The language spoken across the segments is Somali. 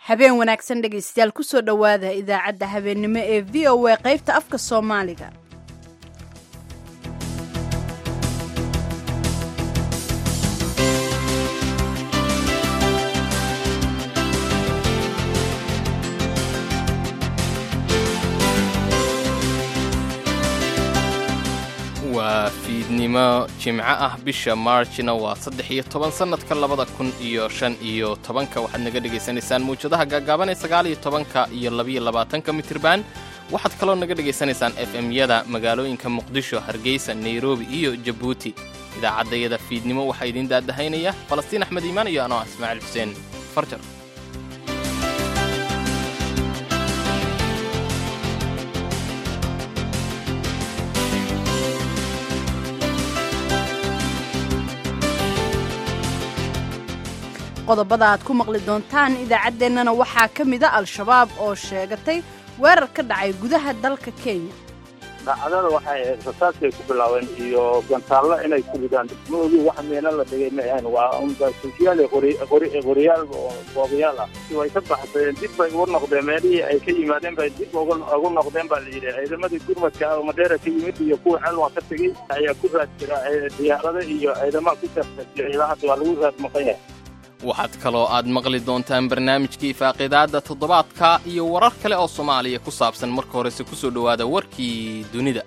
habeen wanaagsan dhegaystayaal kusoo dhowaada idaacadda habeennimo ee v o a qaybta afka soomaaliga waa fiidnimo jimco ah bisha maarjna waa saddex iyo toban sannadka labada kun iyo shan iyo tobanka waxaad naga dhegaysanaysaan mawjadaha gaagaaban ee sagaal iyo tobanka iyo labiyo labaatanka mitirban waxaad kaloo naga dhegaysanaysaan f m-yada magaalooyinka muqdisho hargeysa nairobi iyo jabuuti idaacaddayada fiidnimo waxaa idiin daadahaynaya falastiin axmed iimaan iyo anoo ah ismaaciil xuseen farjar qodobada aad ku maqli doontaan idaacaddeenana waxaa ka mida al-shabaab oo sheegatay weerar ka dhacay gudaha dalka kenya daacadada waxay ahayd rasaasay ku bilaabeen iyo gantaallo inay ku ridaan maogi wax meelo la dhigay ma ahayn waa unbasuufiyaal qoriyaal boobayaal ah way ka baxsadeen dib bay ugu noqdeen meelihii ay ka yimaadeen bay dib ugu noqdeen baa la yidhi ciidamadii gurmadka madeera ka yimid iyo kuwa xelwa ka tegey ayaa ku raad jira diyaarada iyo ciidamaha ku sarfasiya ilaa hadda waa lagu raad maqan yahay waxaad kaloo aad maqli doontaan barnaamijkii faaqidaadda toddobaadka iyo warar kale oo soomaaliya ku saabsan marka horese ku soo dhowaada warkii dunida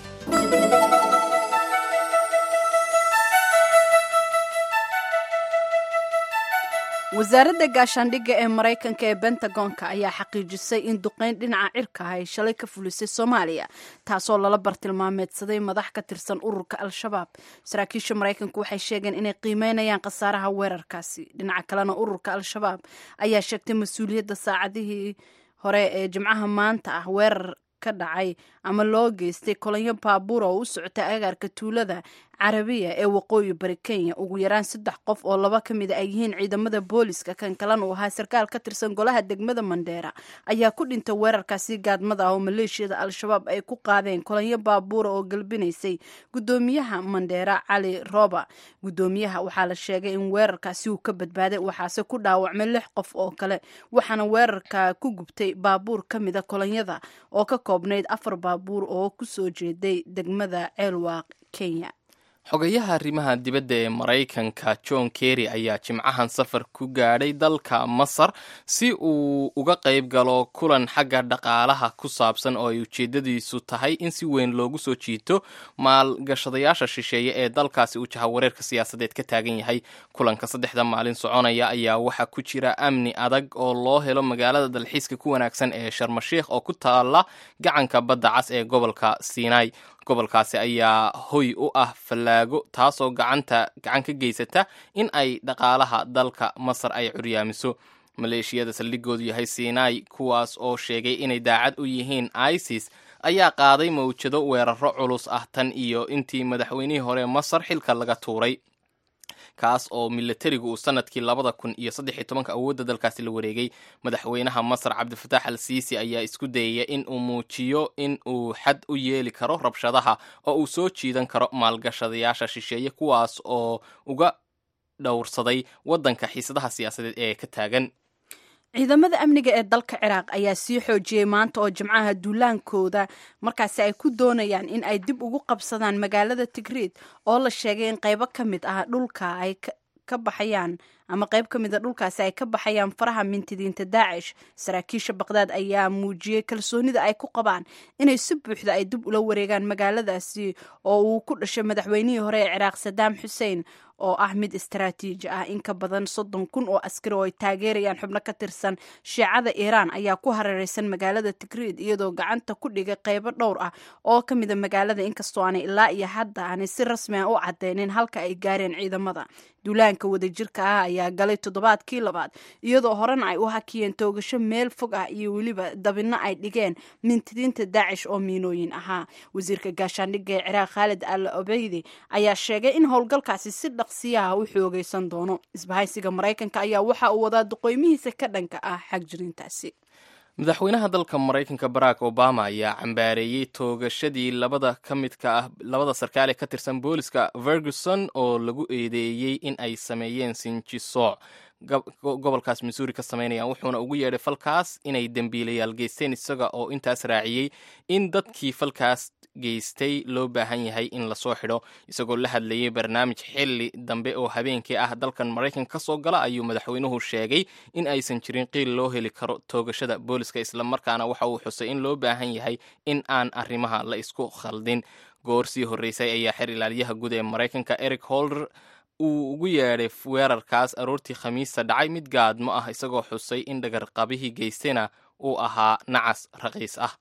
wasaaradda gaashaandhigga ee maraykanka ee bentagonka ayaa xaqiijisay in duqayn dhinaca cirka ah ay shalay ka fulisay soomaaliya taasoo lala bartilmaameedsaday madax ka tirsan ururka al-shabaab saraakiisha maraykanku waxay sheegeen inay qiimeynayaan khasaaraha weerarkaasi dhinaca kalena ururka al-shabaab ayaa sheegtay mas-uuliyadda saacadihii hore ee jimcaha maanta ah weerar ka dhacay ama loo geystay kolonyo baabuur oo u socota agaarka tuulada carabiya ee waqooyi bari kenya ugu yaraan saddex qof oo laba ka mida ay yihiin ciidamada booliska kan kalena uu ahaa sarkaal ka tirsan golaha degmada mandheera ayaa ku dhintay weerarkaasi gaadmada ah oo maleeshiyada al-shabaab ay ku qaadeen kolonyo baabuura oo galbinaysay gudoomiyaha mandheera cali roba gudoomiyaha waxaa la sheegay in weerarkaasi uu ka badbaaday waxaase ku dhaawacmay lix qof oo kale waxaana weerarka ku gubtay baabuur ka mida kolonyada oo ka koobnayd afar baabuur oo kusoo jeeday degmada ceelwaaq kenya xogayaha arrimaha dibadda ee maraykanka john kerry ayaa jimcahan safar ku gaadhay dalka masar si uu uga qayb galo kulan xagga dhaqaalaha ku saabsan oo ay ujeeddadiisu tahay in si weyn loogu soo jiito maalgashadayaasha shisheeye ee dalkaasi uu jahawareerka siyaasadeed ka taagan yahay kulanka saddexda maalin soconaya ayaa waxaa ku jira amni adag oo loo helo magaalada dalxiiska ku wanaagsan ee sharmashiikh oo ku taala gacanka badda cas ee gobolka sinai gobolkaasi ayaa hoy u ah fallaago taasoo gacanta gacan ka geysata in ay dhaqaalaha dalka masar ay curyaamiso maleeshiyada saldhigoodu yahay sinai kuwaas oo sheegay inay daacad u yihiin isis ayaa qaaday mawjado weeraro culus ah tan iyo intii madaxweynihii hore masar xilka laga tuuray kaas oo milatarigu uu sanadkii labada kun iyo saddex iyo tobanka awoodda dalkaasi la wareegay madaxweynaha masar cabdifatax al siisi ayaa isku dayaya in uu muujiyo in uu xad u yeeli karo rabshadaha oo uu soo jiidan karo maalgashadayaasha shisheeye kuwaas oo uga dhowrsaday waddanka xiisadaha siyaasadeed ee ka taagan ciidamada amniga ee dalka ciraaq ayaa sii xoojiyey maanta oo jimcaha duulaankooda markaasi ay ku doonayaan in ay dib ugu qabsadaan magaalada tigriid oo la sheegay in qaybo ka mid ah dhulka ay ka baxayaan ama qayb ka mid a dhulkaasi ay ka baxayaan faraha mintidiinta daacish saraakiisha baqdaad ayaa muujiyey kalsoonida ay ku qabaan inay si buuxda ay dib ula wareegaan magaaladaasi oo uu ku dhashay madaxweynihii hore ee ciraaq sadaam xuseen oo ah mid istaraatiiji ah in ka badan soddon kun oo askari oo ay taageerayaan xubno ka tirsan shiicada iiraan ayaa ku hareereysan magaalada tigriid iyadoo gacanta ku dhigay qaybo dhowr ah oo ka mida magaalada inkastoo aanay ilaa iyo hadda aanay si rasmi ah u cadeynin halka ay gaareen ciidamada duulaanka wadajirka ah ayaa galay toddobaadkii labaad iyadoo horena ay u hakiyeen toogasho meel fog ah iyo weliba dabinno ay dhigeen mintidiinta daacish oo miinooyin ahaa wasiirka gaashaandhigga ee ciraaq khaalid al obeydi ayaa sheegay in howlgalkaasi si dhaqsiyaha u xoogeysan doono isbahaysiga maraykanka ayaa waxa uu wadaa duqeymihiisa ka dhanka ah xagjirintaasi madaxweynaha dalka maraykanka barack obama ayaa cambaareeyey toogashadii labada ka midka ah labada sarkaale ka tirsan booliska ferguson oo lagu eedeeyey in ay sameeyeen sinjisooc gobolkaas missouri ka samaynayaan wuxuuna ugu yeedhay falkaas inay dembiilayaal geysteen isaga oo intaas raaciyey in dadkii falkaas geystay loo baahan yahay in lasoo xidho isagoo la hadlayay barnaamij xilli dambe oo habeenkii ah dalkan maraykanka ka soo gala ayuu madaxweynuhu sheegay in aysan jirin qiil loo heli karo toogashada booliska islamarkaana waxa uu xusay in loo baahan yahay in aan arrimaha la isku khaldin goor sii horreysay ayaa xer ilaaliyaha guud ee maraykanka eric holder uu ugu yeedhay weerarkaas aroortii khamiista dhacay mid gaadmo ah isagoo xusay in dhagarqabihii geystayna uu ahaa nacas raqiis ah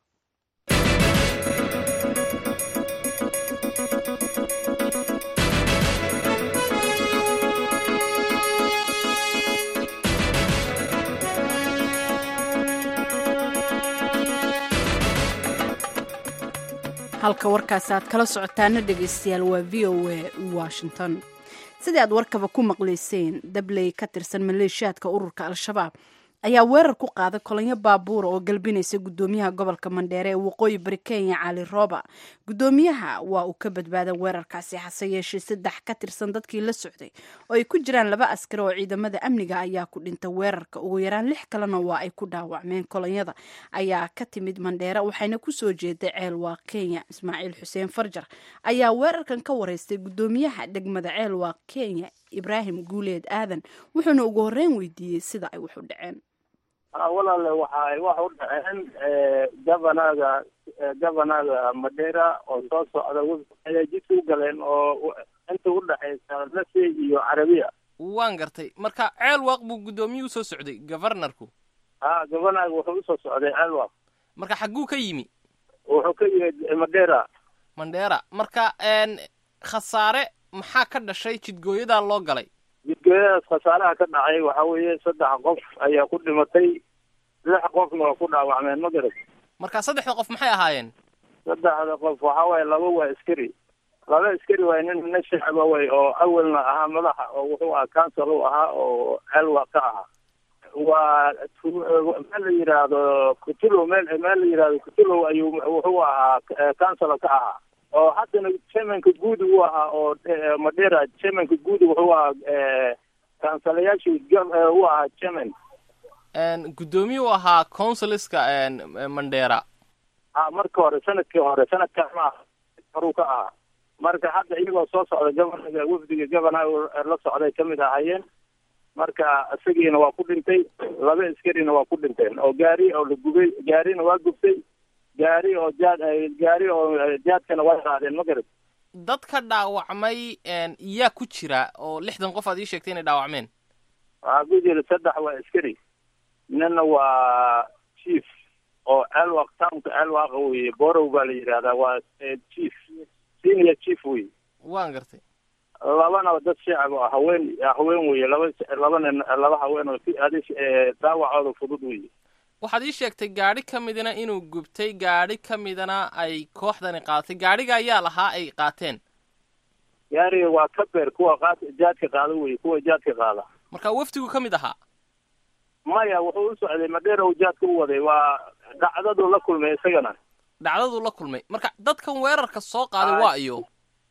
halka warkaasi aad kala socotaana dhegaystayaal waa v o a washington sidii aad warkaba ku maqlayseen dabley ka tirsan maleeshiyaadka ururka al-shabaab ayaa weerar ku qaaday kolonyo baabuura oo galbinaysa gudoomiyaha gobolka mandheere ee waqooyi bari kenya cali rooba gudoomiyaha waa uu ka badbaaday weerarkaasi hase yeeshee saddex ka tirsan dadkii la socday oo ay ku jiraan laba askari oo ciidamada amniga ayaa ku dhintay weerarka ugu yaraan lix kalena waa ay ku dhaawacmeen kolonyada ayaa ka timid mandheere waxayna kusoo jeeday ceel waa kenya ismaaciil xuseen farjar ayaa weerarkan ka wareystay gudoomiyaha degmada ceel waa kenya ibraahim guuleed aadan wuxuuna ugu horreyn weydiiyey sida ay wax u dhaceen walaale waxa ay wax u dhaceen gabanaga gabanaga madheera oo soo socda ayay jidka u galeen oo inta u dhexaysa lase iyo carabiya waan gartay marka ceel waaq buu guddoomiyuhu usoo socday govarnarku ha gabanaga wuxuu usoo socday ceelwaaq marka xagguu ka yimi wuxuu ka yimid madheera mandheera marka khasaare maxaa ka dhashay jidgooyadaa loo galay jidgooyadaas khasaaraha ka dhacay waxa weeye saddex qof ayaa ku dhimatay lix qofna waa ku dhaawacmeen ma garat marka saddexda qof maxay ahaayeen saddexda qof waxa waaye laba waa askari laba askari waay nin nin shacaba way oo awalna ahaa madaxa oo wuxuu ahaa council u ahaa oo celwa ka ahaa waa meel la yidhaahdo kutulow meel meel la yidhahdo kutulow ayuu wuxuu ahaa council ka ahaa oo haddana chairmanka guud uu ahaa oo madera chairmanka guud wuxuu ahaa kansalayaashii u ahaa chairman guddoomiye u ahaa consuliska mandera a marka hore sanadkii hore sanadkan ma horuu ka ahaa marka hadda iyagoo soo socda governaga wafdiga governaga la socday kamid ahaayeen marka isagiina waa ku dhintay laba askarina waa ku dhinteen oo gaari oo la gubay gaarina waa gubtay gaari oo jaad gaari oo jaadkana waa qaadeen ma garad dadka dhaawacmay yaa ku jira oo lixdan qof aad ii sheegtay inay dhaawacmeen waxaa ku jira saddex waa askari ninna waa chief oo celwaq townka celwaqa weye borow baa la yidhahdaa waa chief senior chief wey waan gartay labana dad shacab oo haween haween weye laba laba nin laba haween oo si adi daawacooda fudud weye waxaad ii sheegtay gaadhi ka midna inuu gubtay gaadhi ka midana ay kooxdani qaadatay gaadhiga ayaa lahaa ay qaateen gaariga waa kabeer kuwa qaad jaadka qaada weye kuwa jaadka qaada marka wafdigu ka mid ahaa maya wuxuu u socday madheera uu jaadka u waday waa dhacdaduu la kulmay isagana dhacdaduu la kulmay marka dadkan weerarka soo qaaday waa iyo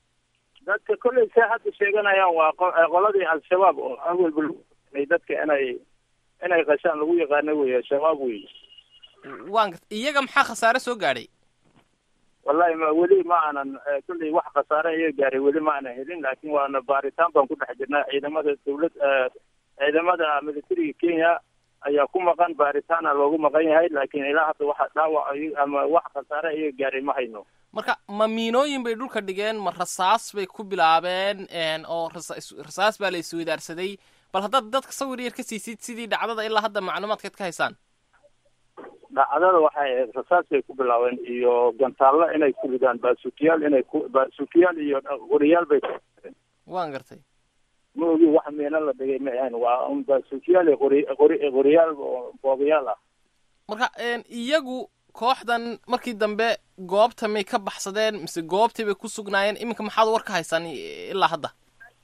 dadka kollay say hadda sheeganayaan waa qoladii al-shabaab oo awalba lagu dadka inay inay qashaan lagu yaqaano wey shabaab wey waan garta iyaga maxaa khasaare soo gaadhay wallahi ma weli ma aanan kulley wax khasaare iyaga gaaray weli ma aanan helin laakiin waana baaritaan baan ku dhex jirnaa ciidamada dawlad ciidamada militariga kenya ayaa ku maqan baaritaana loogu maqan yahay laakiin ilaa hadda waxa dhaawac ama wax khasaare iyaga gaaray ma hayno marka ma miinooyin bay dhulka dhigeen ma rasaas bay ku bilaabeen oo rasaas baa la isweydaarsaday bal haddaad dadka sawir yar ka siisid sidii dhacdada ilaa hadda macluumaadkeed ka haysaan dhacdada waxay rasaas bay ku bilaabeen iyo gantaallo inay ku ridaan baasukiyaal inay ku baasukiyaal iyo qoriyaal bay waan gartay ma ogi wax miina la dhigay ma ahayn waa un baasukiyaal iyo qori qori qoriyaal boobayaal ah marka iyagu kooxdan markii dambe goobta may ka baxsadeen mise goobtii bay ku sugnaayeen iminka maxaad war ka haysaan ilaa hadda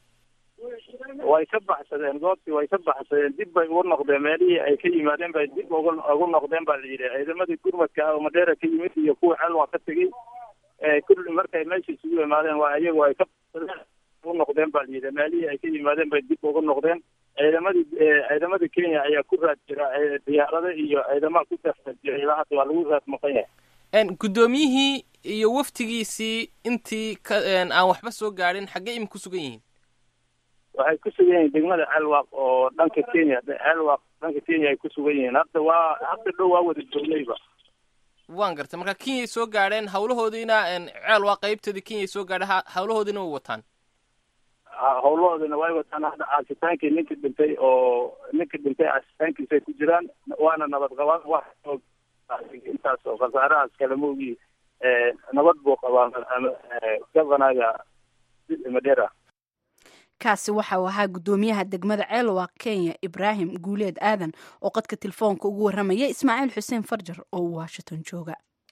way ka baxsadeen goobtii way ka baxsadeen dib bay ugu noqdeen meelihii ay ka yimaadeen bay dib ugu ugu noqdeen baa la yidhi ciidamadii gurmadka oo madheera ka yimid iyo kuwa celwa ka tegey kulli markay meesha isugu yimaadeen waa iyagu ay ka baxsadeen ugu noqdeen baa la yidhi meelihii ay ka yimaadeen bay dib ugu noqdeen ciidamadii ciidamada kenya ayaa ku raad jira diyaarada iyo ciidamaha ku raad jira ilaa hadda waa lagu raad maqan yahay guddoomiyihii iyo waftigiisii intii ka aan waxba soo gaadhin xaggee ima ku sugan yihiin waxay ku sugan yihiin degmada ceelwaaq oo dhanka kenya ceelwaaq dhanka kenya ay ku sugan yihiin hadda waa hadda dhow waa wada joognayba waan gartay marka kenyay soo gaadheen hawlahoodiina ceel waa qaybtoodii kenyay soo gaadheen hawlahoodiina way wataan hawlahoodina way wataan hadda caasitaankii ninka dhintay oo ninka dhintay caasitaankiisay ku jiraan waana nabad qabaan wax intaas oo khasaarahaas kale maogii nabad buu qabaa gavanaga madera kaasi waxa uu ahaa guddoomiyaha degmada ceelwaaq kenya ibraahim guuleed aadan oo qadka telefoonka ugu warramaya ismaaciil xuseen farjar oo washington jooga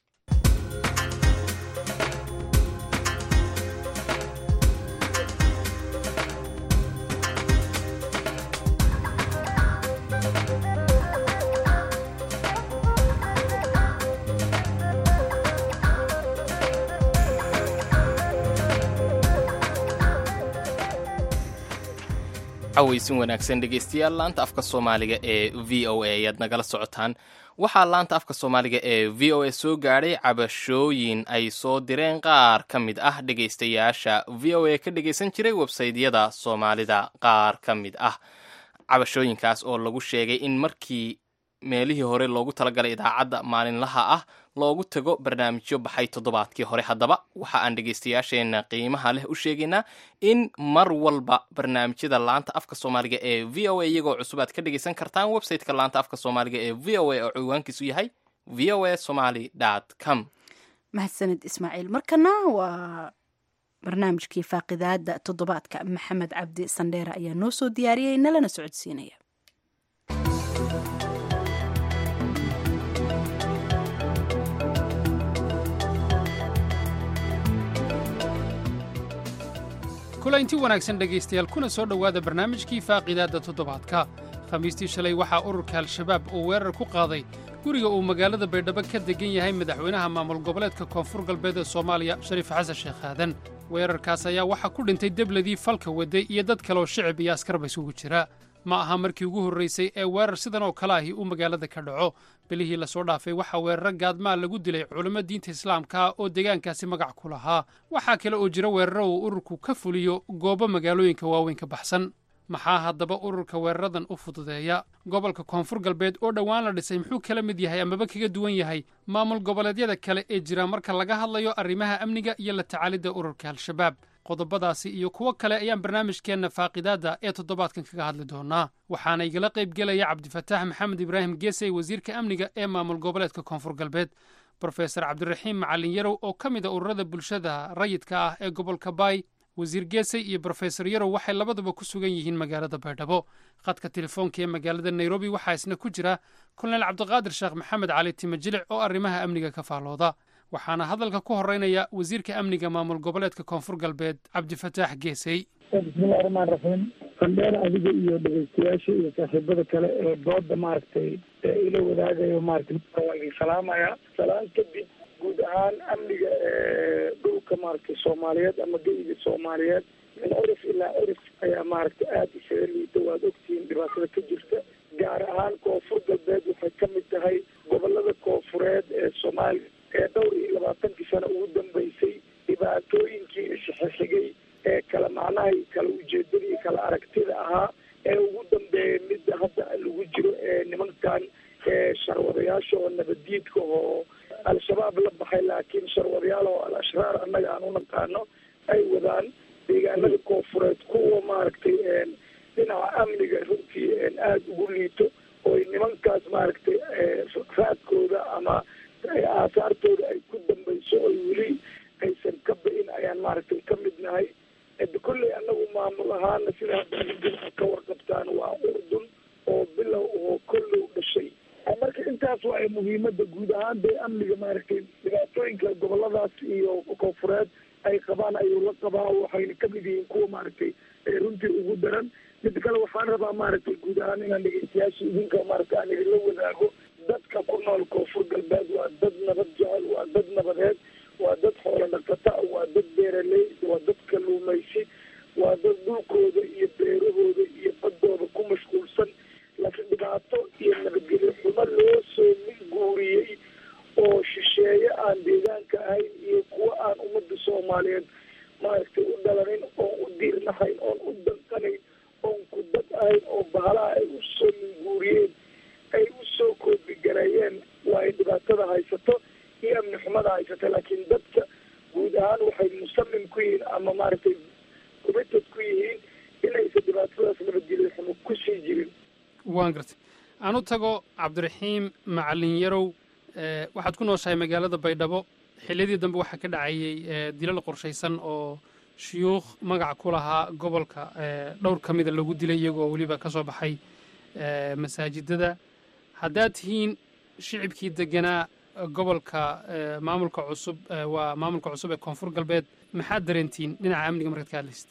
cawaysin wanaagsan dhegaystayaal laanta afka soomaaliga ee v o a ayaad nagala socotaan waxaa laanta afka soomaaliga ee v o a soo gaadhay cabashooyin ay soo direen qaar ka mid ah dhegaystayaasha v o a ka dhegaysan jiray websaydyada soomaalida qaar ka mid ah cabashooyinkaas oo lagu sheegay in markii meelihii hore loogu talagalay idaacadda maalinlaha ah loogu tago barnaamijyo baxay toddobaadkii hore haddaba waxa aan dhegaystayaasheenna qiimaha leh u sheegaynaa in mar walba barnaamijyada laanta afka soomaaliga ee v o a iyagoo cusub aad ka dhegaysan kartaan websiteka laanta afka soomaaliga ee v o a oo ciwaankiisu yahay v o a somaly com mahadsanid ismaaciil markana waa barnaamijkii faaqidaada toddobaadka maxamed cabdi sandheere ayaa noo soo diyaariyey nalana socodsiinaya kulanti wanaagsan dhegaystayaal kuna soo dhowaada barnaamijkii faaqidaadda toddobaadka khamiistii shalay waxaa ururka al-shabaab uu weerar ku qaaday guriga uu magaalada baydhabo ka degan yahay madaxweynaha maamul goboleedka koonfur galbeed ee soomaaliya shariif xasan sheekh aadan weerarkaas ayaa waxaa ku dhintay debladii falka waday iyo dad kaleoo shicib iyo askarba isugu jira ma aha markii ugu horraysay ee weerar sidan oo kale ahi uu magaalada ka dhaco bilihii lasoo dhaafay waxaa weeraro gaadmaa lagu dilay culimmo diinta islaamka oo deegaankaasi magac ku lahaa waxaa kale oo jira weeraro uu ururku ka fuliyo goobo magaalooyinka waaweyn ka baxsan maxaa haddaba ururka weeraradan u fududeeya gobolka koonfur galbeed oo dhowaan la dhisay muxuu kala mid yahay amaba kaga duwan yahay maamul goboleedyada kale ee jira marka laga hadlayo arrimaha amniga iyo la tacaalidda ururka al-shabaab qodobadaasi iyo kuwo kale ayaan barnaamijkeenna faaqidaadda ee toddobaadkan kaga hadli doonaa waxaana igala qayb gelaya cabdifataax maxamed ibraahim geesey wasiirka amniga ee maamul goboleedka koonfur galbeed brofesor cabdiraxiim macalin yarow oo ka mid a ururada bulshada rayidka ah ee gobolka baay wasiir geesey iyo brofesor yarow waxay labaduba ku sugan yihiin magaalada baydhabo khadka telefoonka ee magaalada nairobi waxaa isna ku jira kolonel cabdiqaadir sheekh maxamed cali timajilic oo arrimaha amniga ka faallooda waxaana hadalka ku horeynaya wasiirka amniga maamul goboleedka koonfur galbeed cabdifataax geesey bismillahi raxmaan raxiim sandheer adiga iyo dhegeystayaasha iyo saaxiibada kale ee dooda maaragtay ila wadaagayo maratay waa idin salaamaya salaan kadib guud ahaan amniga dhulka maaragtay soomaaliyeed ama geyga soomaaliyeed min curif ilaa curif ayaa maaragtay aada isaga liita waad ogtihiin dhibaatada ka jirta gaar ahaan koonfur galbeed waxay ka mid tahay gobolada koonfureed ee soomaaliya ee dhowr iyo labaatankii sano ugu dambeysay dhibaatooyinkii isxixigay ee kala macnaha iyo kala ujeedada iyo kala aragtida ahaa ee ugu dambeeya midda hadda lagu jiro ee nimankan sharwadayaasha oo nabaddiidka oo al-shabaab la baxay laakiin sharwadayaal oo al-ashraar annaga aan u naqaano ay wadaan deegaanada koonfureed kuwa maaragtay dhinaca amniga runtii aada ugu liito oo nimankaas maaragtay raadkooda ama aasaartooda ay ku dambayso oo weli aysan ka ba-in ayaan maaragtay ka mid nahay kolley annagu maamul ahaana sida hadda adinka ka warqabtaan waa urdun oo bilow oo kollow dhashay marka intaas waa muhiimada guud ahaan dee amniga maaragtay dhibaatooyinka goboladaas iyo koonfureed ay qabaan ayuu la qabaa waxayna kamid yihiin kuwa maaragtay runtii ugu daran mid kale waxaan rabaa maaragtay guud ahaan inaan dhegeystayaasha idinka maaragtay aan idinla wadaago dadka ku nool koonfur galbeed waa dad nabad jecel waa dad nabadeed waa dad xoolo dhaqata waa dad beeraley waa dad kaluumaysi waa dad dhulkooda iyo beerahooda iyo badooda ku soomaaliyeed maaragtay u dhalanin oon u diirnahayn oon u danqanayn oon ku dad ahayn oo bahalaha ay usoo linguuriyeen ay usoo koobigareeyeen waa ay dhibaatada haysato iyo amni xumada haysata laakiin dadka guud ahaan waxay musamim ku yihiin ama maaragtay committed ku yihiin inaysan dhibaatadaas nabadgelyo xumo kusii jirin waan gartay aan u tago cabdiraxiim macalin yarow waxaad ku nooshahay magaalada baydhabo xilliyadii dambe waxaa ka dhacayey dilal qorshaysan oo shuyuukh magac ku lahaa gobolka dhowr ka mida lagu dilay iyagoo weliba ka soo baxay masaajidada haddaad tihiin shicibkii deganaa gobolka maamulka cusub waa maamulka cusub ee koonfur galbeed maxaad dareentiin dhinaca amniga markaad ka hadlaysid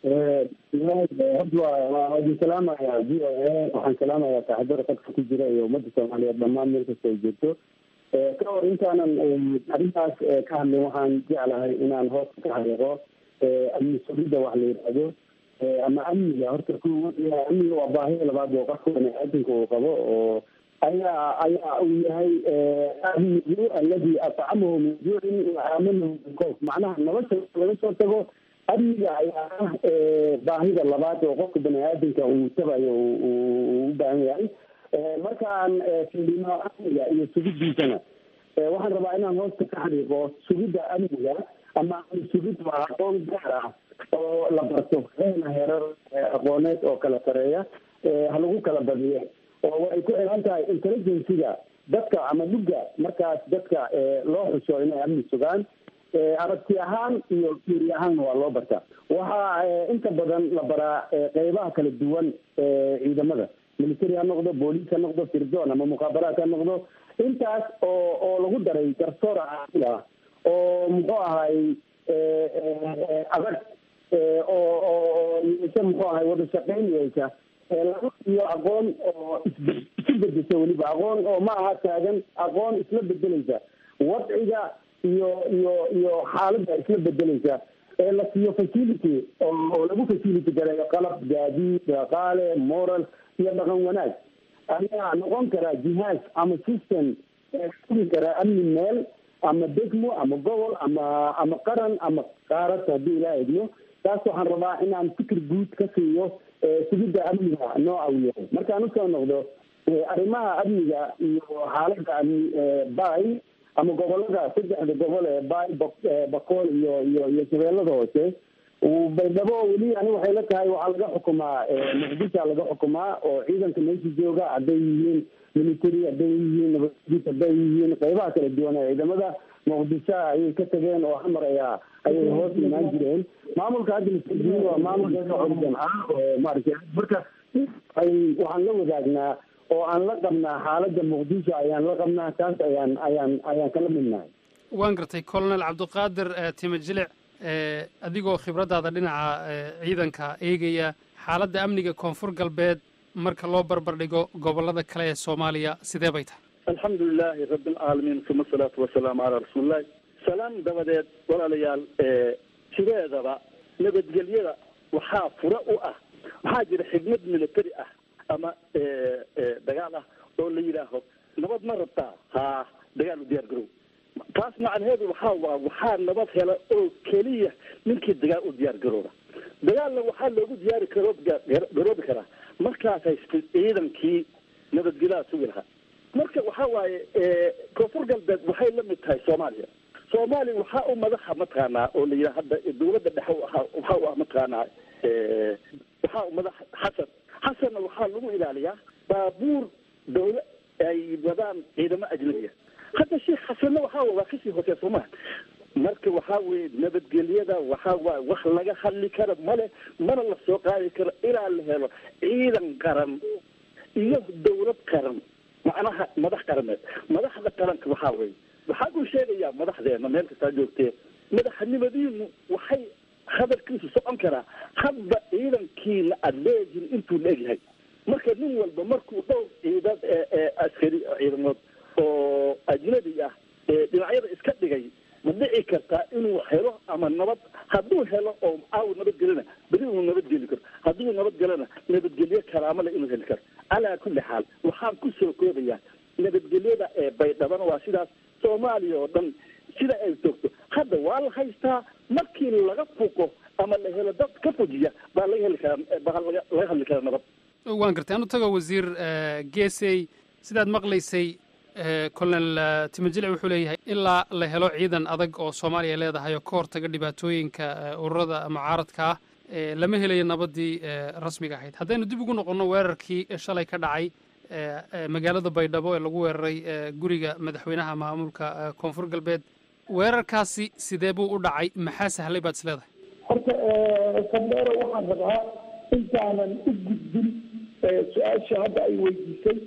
horta waa idin salaamayaa v o a waxaan salaamayaa saaxiibada qadka ku jira iyo ummadda soomaaliyeed dhammaan meel kasta ay joogto ka hor intaanan arrintaas ka hadlin waxaan jeclahay inaan hoosta ka xariiqo amni sugidda wax la yidhaahdo ama amniga horta ku amniga waa baahida labaad oo qofka baniaadanka uu qabo oo ayaa ayaa uu yahay amnigu aladi atcamahu min juucin wa aamanahu min koof macnaha nolosha laga soo tago amniga ayaa ah baahida labaad oo qofka bani aadamka uu tabayo u baahan yahay markaan fiirino amniga iyo sugidiisana waxaan rabaa inaan hoosta ka xariiqo sugidda amniga ama amni sugid waa aqoon gaar ah oo la barto heena heerar aqooneed oo kala sareeya ha lagu kala badiyo oo waxay ku xiran tahay intelligenciga dadka ama dhugga markaas dadka loo xuso inay amni sugaan aragti ahaan iyo fiiri ahaanna waa loo bartaa waxaa inta badan la baraa qeybaha kala duwan ciidamada military ha noqdo booliis ha noqdo firdoon ama mukhaabaraat ha noqdo intaas oo oo lagu daray garsoor caasi ah oo muxuu ahay adag oo oo yeesha muxuu ahay wada shaqeyn yeesha laga iyo aqoon oo is isu bedesha weliba aqoon oo ma aha taagan aqoon isla bedeleysa wadciga iyo iyo iyo xaaladda isla bedeleysa ee la siiyo facility oo lagu facility gareeyo qalab gaadiid dhaqaale moral iyo dhaqan wanaag ayaa noqon karaa jihaaz ama system sugi karaa amni meel ama degmo ama gobol ama ama qaran ama qaarad haddii ilaa egno taas waxaan rabaa inaan fikir guud ka siiyo sugidda amniga nooca uu yahay markaan usoo noqdo arrimaha amniga iyo xaaladda amni bay ama gobolada saddexda gobol ee bay bakool iyo iyo iyo shabeellada hoose baydhabo weli ani waxay la tahay waxaa laga xukumaa muqdisha laga xukumaa oo ciidanka meesha jooga hadday yihiin military hadday yihiin nabadgud hadday yihiin qeybaha kala duwan ee ciidamada muqdisho ayay ka tageen oo xamar ayaa ayay hoos imaan jireen maamulka hadda lasejiin waa maamulka organ ah oo maaragtay marka ay waxaan la wadaagnaa oo aan la qabnaa xaaladda muqdisho ayaan la qabnaa taas ayaan ayaan ayaan kala midnahay waan gartay colonel cabdiqaadir time jilic adigoo khibraddaada dhinaca ciidanka eegaya xaaladda amniga koonfur galbeed marka loo barbar dhigo gobollada kale ee soomaaliya sidee bay tahay alxamdu lilahi rabi alcaalamiin uma asalaatu wasalaamu calaa rasuulillahi salaan dabadeed walaalayaal sideedaba nabadgelyada waxaa fura u ah waxaa jira xigmad military ah ama dagaal ah oo la yidhaaho nabad ma rabtaa haa dagaal u diyaar garow taas macnaheedu waxaa waa waxaa nabad hela oo keliya ninkii dagaal u diyaar garooba dagaalna waxaa loogu diyaari karo garoobi karaa markaas haysta ciidankii nabadgelyaha sugi lahaa marka waxaa waaye koonfur galbeed waxay la mid tahay soomaaliya soomaaliya waxaa u madaxa mataqaanaa oo la yidhaha hadda dawladda dhexe ahaa waxaa u ah mataqaanaa waxaa u madax xasan xasanna waxaa lagu ilaaliyaa baabuur dawla ay wadaan ciidamo ajnabiya hadda sheekh xasanna waxaa waa kasii hoosee soomaa marka waxaa weye nabadgelyada waxaa waay wax laga hadli kara male mana la soo qaadi karo ilaa la helo ciidan qaran iyo dawlad qaran macnaha madax qarameed madaxda qaranka waxaa weye waxaa uu sheegayaa madaxdeena meel kastaa joogtee madaxnimadiinu waxay hadalkiisu socon karaa hadba ciidankiina aada leedihin intuu la egyahay marka nin walba markuu dhowr ciidad askari ciidamood oo ajnabi ah dhinacyada iska dhigay ma dhici kartaa inuu helo ama nabad hadduu helo oo aaw nabadgelina beri uu nabadgeli karo hadduu nabadgelana nabadgelyo karaamo le inuu heli karo calaa kulli xaal waxaan kusoo koobayaa nabadgelyada ee baydhabana waa sidaas soomaaliya oo dhan sida ay joogto hadda waa la haystaa markii laga fuqo ama la helo dad ka fujiya baa laga heli karaa baa laga laga hadli karaa nabad waan gartay anu tago wasiir geesey sidaad maqlaysay colonel timajilic wuxuu leeyahay ilaa la helo ciidan adag oo soomaaliya leedahay oo ka hortaga dhibaatooyinka ururada mucaaradka ah lama helayo nabadii rasmiga ahayd haddaynu dib ugu noqonno weerarkii shalay ka dhacay magaalada baydhabo ee lagu weeraray guriga madaxweynaha maamulka koonfur galbeed weerarkaasi sidee buu u dhacay maxaa sahlay baad is leedahay horta sandheero waxaan rabaa intaanan u gudbin su-aasha hadda ay weydiisay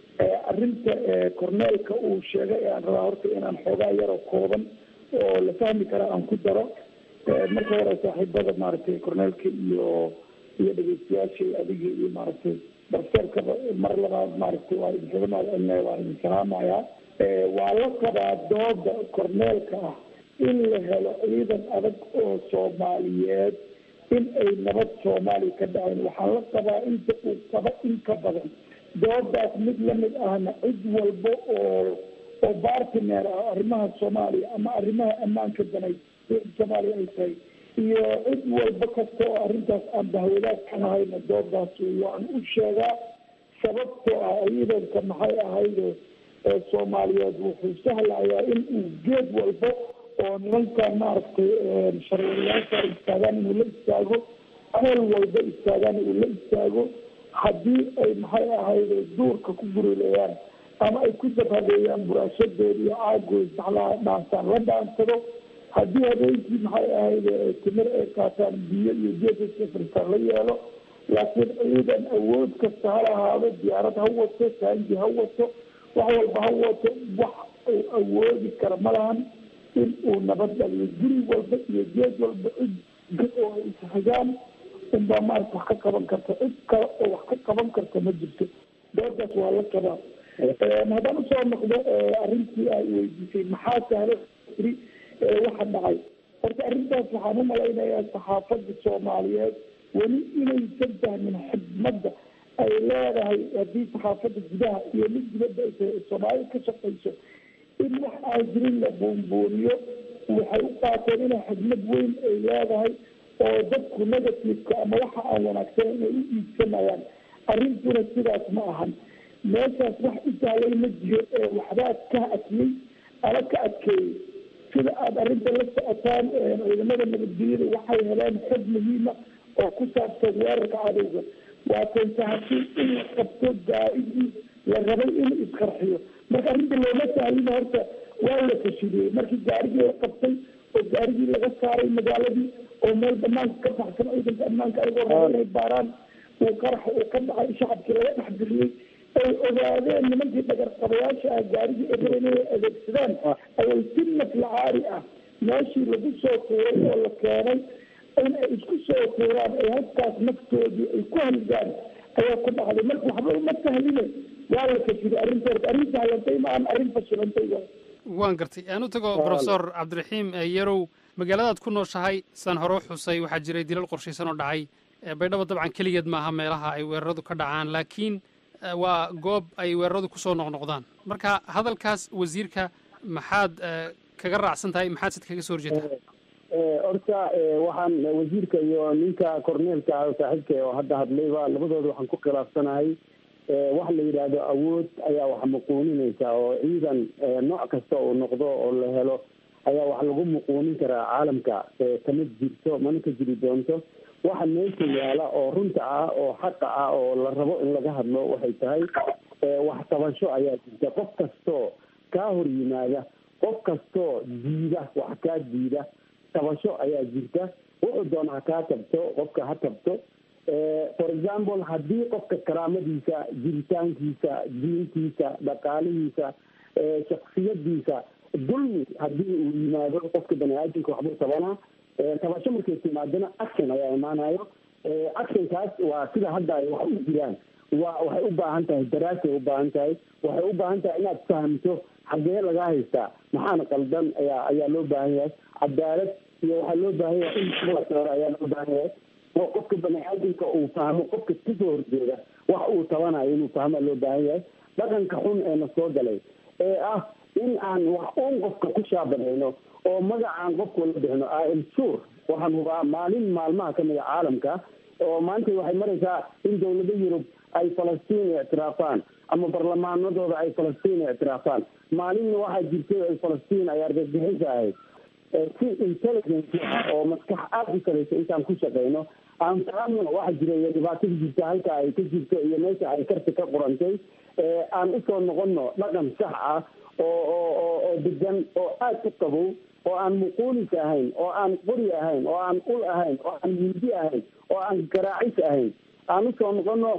arrinta corneelka uu sheegay aan rabaa horta inaan xoogaa yaroo kooban oo la fahmi kara aan ku daro marka hore saaxiibada maaragtay corneelka iyo iyo dhegeystayaasha adiga iyo maaragtay darseerkaba mar labaad maaragtay waa idinkaga mahadcelinaya waa idin salaamayaa waa la qabaa dooda corneelka ah in la helo ciidan adag oo soomaaliyeed in ay nabad soomaaliya ka dhacayn waxaan la qabaa inta uu qaba in ka badan doodaas mid lamid ahna cid walba oo oo bartiner ah arrimaha soomaaliya ama arrimaha ammaanka danay soomaaliya ay tahay iyo cid walba kasta oo arrintaas aan bahwadaag ka nahayna doodaas waan u sheegaa sababtoo ah ciidanka maxay ahayde ee soomaaliyeed wuxuu sahlayaa in uu geed walba oo nimanka maaragtay sharwariyaasha istaagaan inuu la istaago meel walba istaagaan uu la istaago haddii ay maxay ahayde duurka ku gurileeyaan ama ay ku dabhadeeyaan buraashadeeda iyo caagooda saxlaha dhaansaan la dhaansado haddii habeenkii maxay ahayde timir ay qaataan biyo iyo geesasafartaan la yeelo laakiin ciidan awood kasta ha lahaado diyaarad ha wato saanji ha wato wax walba ha wato wax uu awoodi kara ma lahan in uu nabad dhaliyo guri walba iyo geed walba cid oo ay isxigaan unbaa maarata wax ka qaban karta cid kale oo wax ka qaban karta ma jirto doodaas waa la qabaa haddaan usoo noqdo arrintii ay weydiisay maxaa sahlo iri waxa dhacay horta arrintaas waxaan u malaynayaa saxaafadda soomaaliyeed weli inaysan fahmin xidmadda ay leedahay haddii saxaafadda gudaha iyo mid dibadda ay soomaaliya ka shaqayso in wax aan jirin la buunbuuniyo waxay u qaateen inay xidmad weyn ay leedahay oo dadku negativeka ama waxa aan wanaagsanen ay u iibsanayaan arrintuna sidaas ma ahan meeshaas wax u sahlay ma jiro ee waxbaa ka adkiyey ama ka adkeeyey sida aada arrinta la socotaan ciidamada nabadgelyada waxay heleen xog muhiima oo ku saabsan weerarka cadowga waa kansahasi in la qabto gaa-idii la rabay in isqarxiyo marka arrinta looma sahlina horta waa la fashiliyey markii gaarigii la qabtay oo gaarigii laga saaray magaaladii oo meel banaanka ka baxsan ciidanka ammaanka ayagoo raba inay baaraan uu qaraxa uu ka dhacay shacabkii laga dhexgeliyey ay ogaadeen nimankii dhagarqabayaasha ah gaarigii ay rabeen inay adeegsadaan ayay si naflacaari ah meeshii lagu soo tuuray oo la keenay in ay isku soo tuuraan ay halkaas naftoodii ay ku halgaan ayaa ku dhacday marka waxba uma sahline waa la fashilay arrinta horta arrin sahlantay ma aan arrin fashilantay waa waan gartay aan u tago profesor cabdiraxiim yarow magaaladaad ku nooshahay saan hore u xusay waxaa jiray dilal qorshaysan oo dhacay baydhabo dabcan keligeed maaha meelaha ay weeraradu ka dhacaan laakiin waa goob ay weeraradu kusoo noqnoqdaan marka hadalkaas wasiirka maxaad kaga raacsan tahay maxaad sid kaga soo horjeetaa horta waxaan wasiirka iyo ninka corneelka ah saaxiibka oo hadda hadlayba labadooda waxaan ku khilaafsanahay waxa la yidhaahdo awood ayaa wax muquuninaysa oo ciidan nooc kasta uu noqdo oo la helo ayaa wax lagu muquunin karaa caalamka kama jirto mana ka jiri doonto waxa meesha yaala oo runta ah oo xaqa ah oo la rabo in laga hadlo waxay tahay wax tabasho ayaa jirta qof kastoo kaa hor yimaada qof kastoo diida wax kaa diida tabasho ayaa jirta wuxuu doona ha kaa tabto qofka ha tabto for example haddii qofka karaamadiisa jiritaankiisa diintiisa dhaqaalihiisa shaksiyadiisa dulmi haddii uu yimaado qofka bani aadamka waxbuu tabanaa tabasho markay timaadana action ayaa imaanayo actionkaas waa sida hadda ay wax u jiraan wa waxay u baahan tahay daraasay u baahan tahay waxay u baahan tahay inaad fahamto xagee laga haystaa maxaana qaldan ayaa ayaa loo baahan yahay cadaalad iyo waxaa loo baahan yahay in kuwasoore ayaa loo baahan yahay oo qofka bani aadamka uu fahmo qofka kasoo horjeeda wax uu tabanayo inuu fahmaa loo baahan yahay dhaqanka xun ee na soo galay ee ah in aan wax uun qofka ku shaabanayno oo magacaan qofku la bixino am sure waxaan hubaa maalin maalmaha kamid a caalamka oo maanta waxay maraysaa in dowlado yurub ay falastiin ictiraafaan ama barlamaanadooda ay falastiin ictiraafaan maalinna waxaa jirtay ay falastiin ay argagixisa ahayd si intelligence ah oo maskax aada u salaysa intaan ku shaqeyno aan fahamno waxa jira iyo dhibaatada jirta halka ay ka jirto iyo meesha ay karti ka qurantay aan usoo noqono dhaqan sax ah oo oo oo oo degan oo aada u qabow oo aan muquulis ahayn oo aan qori ahayn oo aan ul ahayn oo aan mindi ahayn oo aan garaacis ahayn aan usoo noqono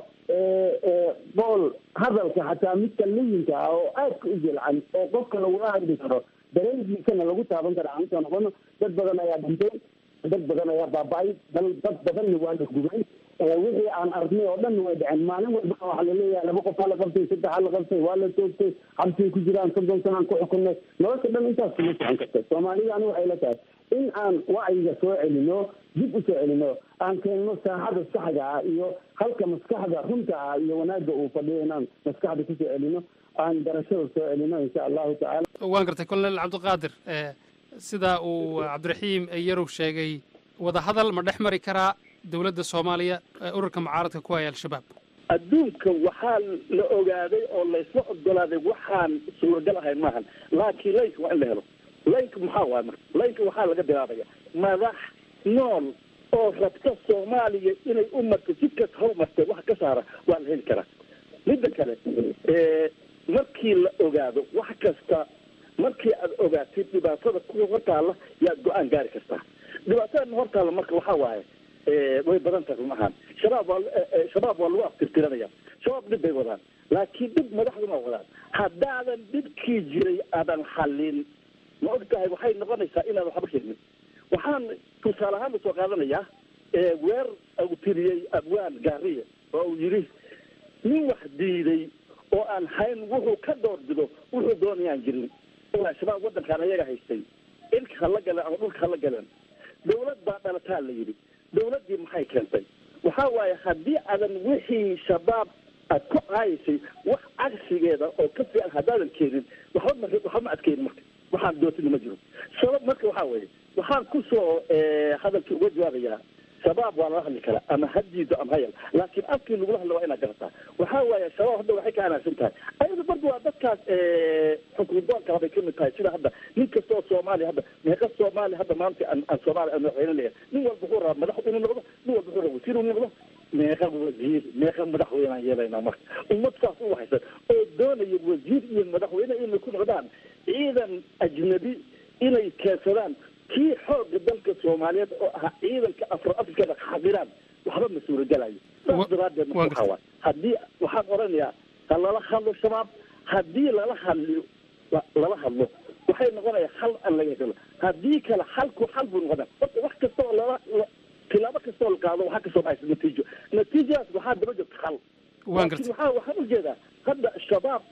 bool hadalka xataa midka layinka ah oo aadka u jelcan oo qofka lagula hadli karo dareenkiisana lagu taaban kara aan usoo noqono dad badan ayaa dhintay dad badan ayaa baaba-ay dal dad badanna waa la gubay wixii aan arnay oo dhan way dhaceen maalin walba waxaa laleeyahay laba qof aa la qabtay saddex aa la qabtay waa la toogtay xabsay ku jiraan soddon sanaan ku xukunay nolosha dhan intaas kuma socon karta soomaalida ani waxay la tahay in aan wacyiga soo celino dib u soo celino aan keenno saaxada saxda ah iyo halka maskaxda runta ah iyo wanaagga uu fadhiyo inaan maskaxda kusoo celino aan garashada soo celino insha allahu tacala waan gartay colonel cabdiqaadir sida uu cabdiraxiim yarow sheegay wadahadal ma dhex mari karaa dowladda soomaaliya ururka mucaaradka ku haya al-shabaab adduunka waxaa la ogaaday oo laysla ogolaaday waxaan suuragal ahayn maahan laakiin laynka waa in la helo laynka maxaa waay marka laynka waxaa laga bilaabaya madax nool oo rabta soomaaliya inay u marto si kas hor martay wax ka saara waa la heli karaa midda kale markii la ogaado wax kasta markii aad ogaatid dhibaatada ku hortaalla yaad go-aan gaari kartaa dhibaatada hortaalla marka waxaa waaye way badan tahay run ahaan shabaab waa shabaab waa lagu aftirtiranaya shabaab dhib bay wadaan laakiin dhib madaxduna wadaan haddaadan dhibkii jiray aadan xallin ma og tahay waxay noqonaysaa inaadan waxba keenin waxaan tusaale ahaan usoo qaadanayaa weer uu tiriyey abwaan gaariye oo uu yidhi nin wax diiday oo aan hayn wuxuu ka door bido wuxuu doonayaan jirin shabaab waddankaan ayaga haystay ilka hala galeen ama dhulka hala galeen dawlad baa dhalataa la yidhi dawladdii maxay keentay waxa waaye haddii aadan wixii shabaab aad ku caayaysay wax cagsigeeda oo ka fiican haddaadan keenin waxba ma waxba ma adkeynin marka waxaan dootina ma jiro sabab marka waxaa weeye waxaan kusoo hadalkii uga jawaabayaa shabaab waa lala hadli karaa ama ha diido ama hayal laakiin afkii lagula hadla waa inaad garataa waxaa waaye shabaab hadda waxay ka anaagsan tahay ayada barda waa dadkaas xukundoonka bay kamid tahay sida hadda nin kasta oo soomaaliya hadda meeqa soomaaliya hadda maanta aan aan soomaaliya aan madaxweyne leeyahay nin walba wuxuu rabaa madax inuu noqdo nin walba wuxuu rabaa wasiir inuu noqdo meeqa wasiir meeqa madaxweyne aan yeelaynaa marka ummad saas u waxaysan oo doonaya wasiir iyo madaxweyne inay ku noqdaan ciidan ajnabi inay keensadaan kii xooga dalka soomaaliyeed oo ahaa ciidanka afro afrikada xaqiraan waxba ma suuragelayo saas daraadeed marka waxaa waay haddii waxaan oranayaa ha lala hadlo shabaab haddii lala hadliyo lala hadlo waxay noqonaya hal aan laga helo haddii kale halku hal buu noqona horta wax kasta oo lala tilaabo kasta oo la qaado waxaa kasoo baxaysa natiijo natiijadaas waxaa daba jirta hal laakiin waxaa waxaan ujeedaa hadda shabaab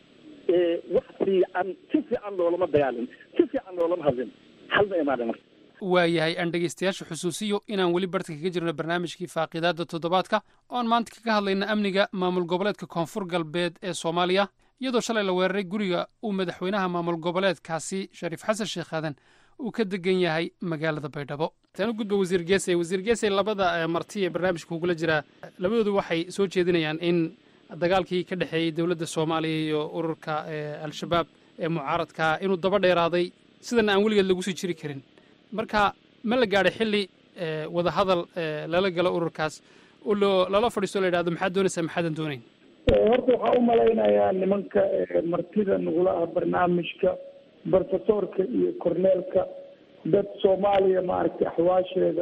wax fiican si fiican loolama dagaalin si fiican loolama hadlin hal ma imaana marka waayahay aan dhegaystayaasha xusuusiyo inaan weli barta kaga jirno barnaamijkii faaqidaadda toddobaadka oon maanta kaga hadlayna amniga maamul goboleedka koonfur galbeed ee soomaaliya iyadoo shalay la weeraray guriga uu madaxweynaha maamul goboleedkaasi shariif xasan sheekh aadan uu ka degan yahay magaalada baydhabo taan u gudba wasiir geesey wasiir geesey labada marti ee barnaamijka kugula jiraa labadoodu waxay soo jeedinayaan in dagaalkii ka dhexeeyey dowladda soomaaliya iyo ururka al-shabaab ee mucaaradkaa inuu daba dheeraaday sidana aan weligeed lagu sii jiri karin marka ma la gaadhay xilli wadahadal lala galo ururkaas oo loo lala fadhiisto la yidhahdo maxaad doonaysaa maxaadan doonayn horta waxaa u malaynayaa nimanka martida nagula ah barnaamijka bartasoorka iyo korneelka dad soomaaliya maaragtay axwaasheeda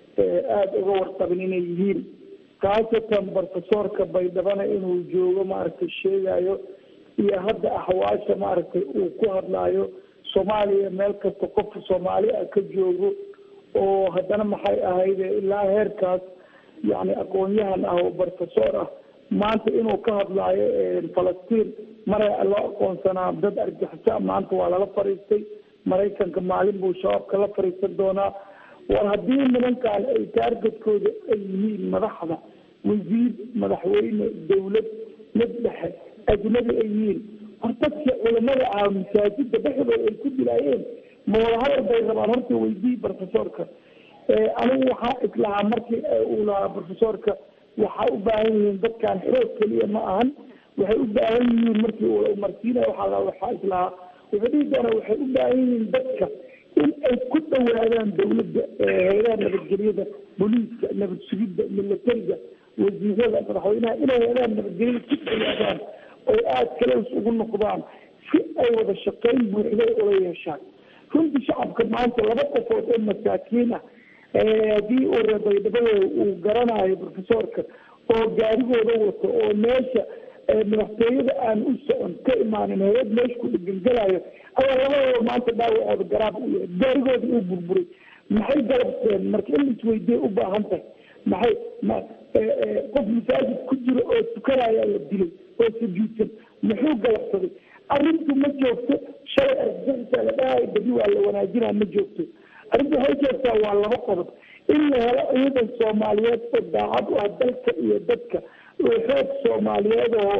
aada uga warqabin inay yihiin khaasatan bartasoorka baydhabana inuu joogo maaragtay sheegayo iyo hadda axwaasha maaragtay uu ku hadlaayo soomaaliya meel kasta qofka soomaali ah ka joogo oo haddana maxay ahayde ilaa heerkaas yacni aqoon-yahan ah oo bartasoor ah maanta inuu ka hadlaayo falastiin maray loo aqoonsanaa dad argixisa maanta waa lala fariistay maraykanka maalin buu shabaabka la fariisan doonaa war haddii nimankan ay taargetkooda ay yihiin madaxda wasiir madaxweyne dawlad mid dhexe ajnabi ay yihiin war dadkii culamada ah masaajida dhexdooda ay ku dilaayeen ma wadahadal bay rabaan horta weydii profesorka anigu waxaa islahaa markii uu lahaa profesorka waxaa u baahan yihiin dadkan xoog keliya ma ahan waxay u baahan yihiin markii uu marsiinaya waxaa la waxaa islahaa wuxuu dhihi doonaa waxay u baahan yihiin dadka in ay ku dhawaadaan dawladda hay-adaha nabadgelyada booliiska nabad sugidda militariga wasiirada madaxweynaha inay hay-adaha nabadgelyada ku dhawaadaan oy aada kaleys ugu noqdaan si ay wada shaqayn buuxday ula yeeshaan runtii shacabka maanta laba qofood oo masaakiin ah haddii uu reebaydhabada uu garanayo profesorka oo gaarigooda wato oo meesha madaxtooyada aan u socon ka imaanin hay-ad meesha ku dhegengelayo ayaa labadooda maanta dhaawacooda garaab u yahay gaarigooda uu burburay maxay galabteen marka in isweydiye u baahan tahay maxay ma qof masaajid ku jiro oo tukanaya la dilay oo sujuudsan muxuu galabsaday arrintu ma joogto shalay argagixisa la dhahayo badi waa la wanaajinaa ma joogto arrintu waxay joogtaa waa laba qodob in la helo ciidan soomaaliyeed oo daacad u ah dalka iyo dadka oo xoog soomaaliyeed oo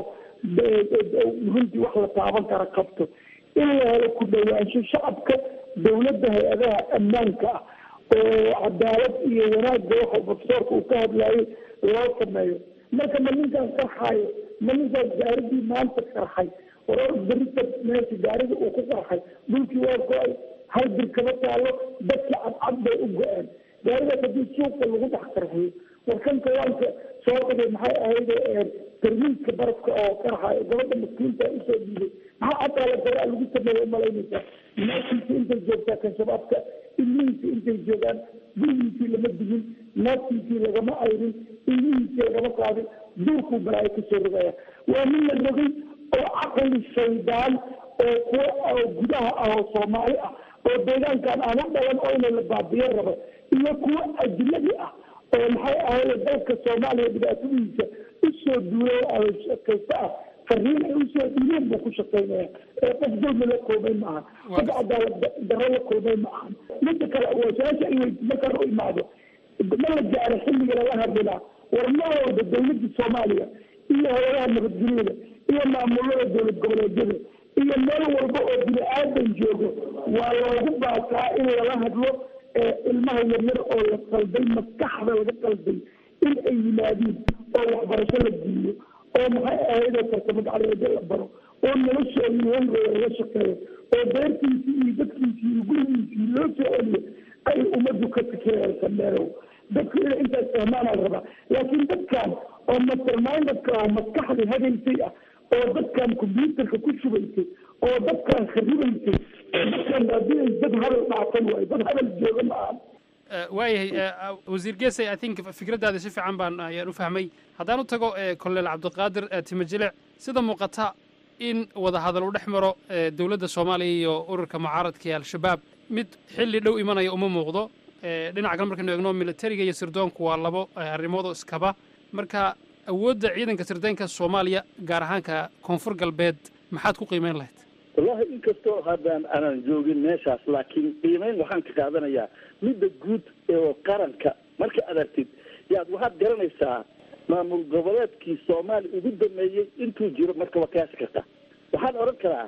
runtii wax la taaban kara qabto in la helo ku dhawaansho shacabka dawladda hay-adaha ammaanka ah oo cadaalad iyo wanaagga waxa profesorka uu ka hadlayo loo sameeyo marka ma ninkaan qarxayo ma ninkaan gaaridii maanta qarxay warar berita meesha gaarida uu ku qarxay dhulkii waa go-ay hal bir kama taalo dadkii cadcad bay u go-een gaaridaas haddii suuqa lagu dhex qarxiyo warkan kawaanka soo dhigay maxay ahayd tarmiidka barafka oo qarxayo gabadha maskiinta usoo dhiibay maxaa cadaalad daraa lagu sameeya umalaynaysaa naagtiisa intay joogtaa kan shabaabka ilmihiisa intay joogaan gurigiisii lama digin naagtiisii lagama ayrin ilmihiisii lagama qaadin duurkuu balaayo kasoo rogaya waa nin la rogay oo caqli shaydaan oo kuwa oo gudaha ah oo soomaali ah oo deegaankan aan u dhalan oo ina la baabiyo rabo iyo kuwa ajnabi ah oo maxay ahayd dalka soomaaliya dhibaatadiisa usoo duulay kaysta ah fariin ay usoo dhiileen buu ku shaqaynaya ee qof dulmi la koobay ma ahan qof cadaalad darro la koobay ma ahan midda kale waa su-aasha ay weyd markaan u imaado ma la gaaro xilliga lala hadlilaa war ma walba dawladda soomaaliya iyo hay-adaha nabadgelyada iyo maamulada dowlad goboleedyada iyo meel walba oo bini aadan joogo waa loogu baasaa in lala hadlo ilmaha yaryar oo la qalday maskaxda laga qalday in ay yimaadiin oo waxbarasho la diiyo oo maxay ahaydoo farsamo gacleedyo la baro oo noloshoodii hongooda laga shaqeeyo oo beertiisii iyo dadkiisii iyo gurigiisii loo soo celiyo ay ummaddu ka fikiraysa meelow dadku inay intaas fahmaanaa la rabaa laakiin dadkan oo mastermindedka oo maskaxda hagaysay ah oo dadkan combyuutarka ku shubaysay oo dadkan kharibaysay dadkan haddii ay dad hadal dhaafan waayo dad hadal jooga ma ahan waayahay wasiir gesey i think fikraddaada si fiican baan ayaan u fahmay haddaan u tago kolonel cabdiqaadir timajilic sida muuqata in wada hadal u dhex maro dowladda soomaaliya iyo ururka mucaaradka ee al-shabaab mid xilli dhow imanaya uma muuqdo dhinaca kale markaynu eegno militariga iyo sirdoonku waa labo arrimoodoo iskaba marka awoodda ciidanka sirdoonka soomaaliya gaar ahaanka koonfur galbeed maxaad ku qiimeyn lahayd wallahi inkastoo haddaan aanan joogin meeshaas laakiin qiimeyn waxaan ka qaadanayaa midda guud ee qaranka marka aragtid yaad waxaad garanaysaa maamul goboleedkii soomaaliya ugu dameeyey intuu jiro marka waa qiyaasi karta waxaan odhan karaa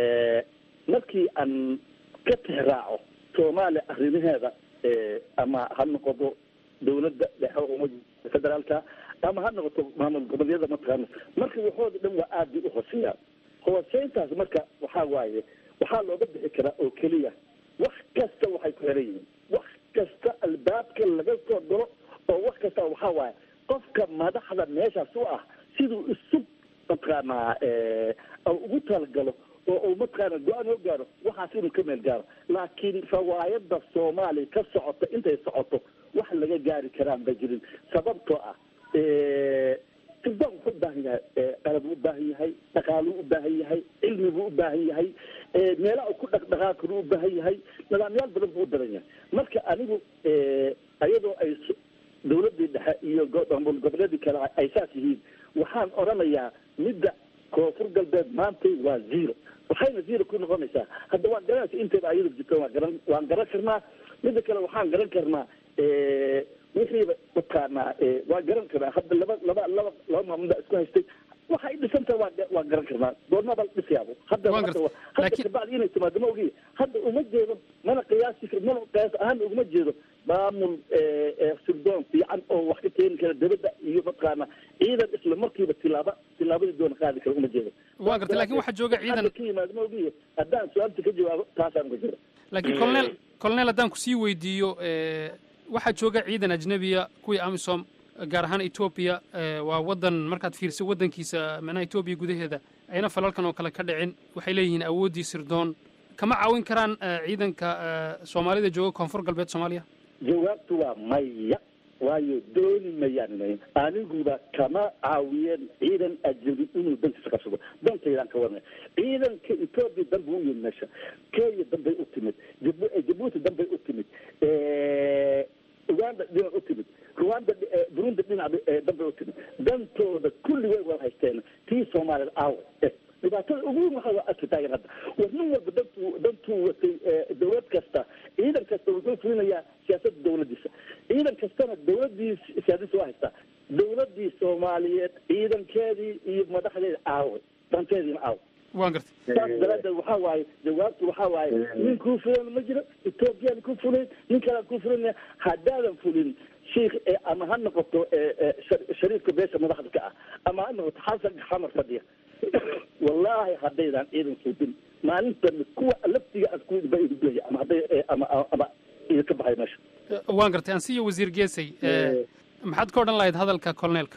markii aan ka tixraaco soomaaliya arrimaheeda ama ha noqoto dawladda dhexe uma federaalka ama ha noqoto maamul goboleedyada mataqaana marka waxooda dhan waa aad bay u hooseeyaa hooseyntaas marka waxaa waaye waxaa looga bixi karaa oo keliya wax kasta waxay ku xiran yihiin wax kasta albaabka laga soo galo oo wax kasta waxaa waaye qofka madaxda meeshaas u ah siduu isu mataqaanaa ugu talagalo oo uu mataqaana go-aan oo gaaro waxaas inuu ka meel gaaro laakiin fawaayada soomaaliya ka socota intay socoto wax laga gaari karaan ba jirin sababtoo ah sirdoon wuxuu u baahan yahay qalab u baahan yahay dhaqaaluu u baahan yahay cilmi buu u baahan yahay meelaha ku dhaqdhaqaaqinu u baahan yahay nidaamyaal badan buu u badan yahay marka anigu ayadoo ay dawladii dhexe iyo maamul goboleedii kale ay saas yihiin waxaan odhanayaa midda koonfur galbeed maantay waa zero waxayna zero ku noqonaysaa hadda waan garanaysa intayba ayadu jirto waan garan waan garan karnaa midda kale waxaan garan karnaa wixiiba mataqaanaa waan garan karaa hadda laba laba laba laba maamul baa isku haystay waxay dhisantahay waa waa garan karnaa doornaba la dhisayaabo hadda Waan hadda gartay. hadda Laakiin- kabacdi inay timaado ma ogiye hadda uma jeedo mana qiyaasi kar mana qiyaas ahaan uguma jeedo maamul eh, eh, sirdoon fiican oo wax ka keeni kara dibadda iyo mataqaana ciidan isla markiiba tilaaba tilaabadii doona qaadi kara uma jeedo waan gartay laakiin waxaa jooga ciidan hadda ka yimaado ma ogiye haddaan su-aalta ka jawaabo taasaan uga jira laakiin colonel colonel haddaan kusii weydiiyo eh, waxaa jooga ciidan ajnabiya kuwii amisom gaar ahaan etoobiya eh, waa wadan markaad fiirso wadankiisa manaha etoobiya gudaheeda ayna falalkan oo kale ka dhicin waxay leeyihiin awooddii sirdoon kama caawin karaan eh, ciidanka eh, soomaalida jooga koonfur galbeed soomaaliya jawaabtu waa maya waayo dooni mayaan inayn aniguba kama caawiyeen ciidan ajnabi inuu dantiisa qabsado dantaydaan ka warnay ciidanka etoobiya danba u yimid meesha kenya danbay u timid Jibu- eh, jabuuti danbay u timid Eh, uganda dhinac u timid rwanda eh, burundi dhinac eh, danbay u timid dantooda kulligay waa haysteen tii soomaalida aawa Eh, dhibaatada ugu weyn waxaa waa arki taagan hadda war nin walba dantuu dantuu watay eh, dowlad kasta ciidan kasta wuxuu fulinayaa siyaasadda dowladdiisa ciidan kastana dowladdii siyaasadiisa waa haystaa dowladdii soomaaliyeed ciidankeedii iyo madaxdeeda aaway danteediina aawa waan gartay saas daraaddeed waxaa waaye jawaabtu waxaa waaye nin kuu fulan ma jiro etoobiyaan ku fulin nin kalaan ku fulinaya haddaadan fulin sheikh eh, ama ha noqoto eh, eh, shar- shariifka beesha madaxda ka ah ama ha noqoto xasan xamar fadhiya wallaahi haddaydan ciidan suudin maalintan kuwa laftiga aad ku baidubaya ama hadday eh, ama ama idinka baxay meesha Eh, waan gartay ansiyo wasiir geesay eh, maxaad ka odhan lahayd hadalka colonelka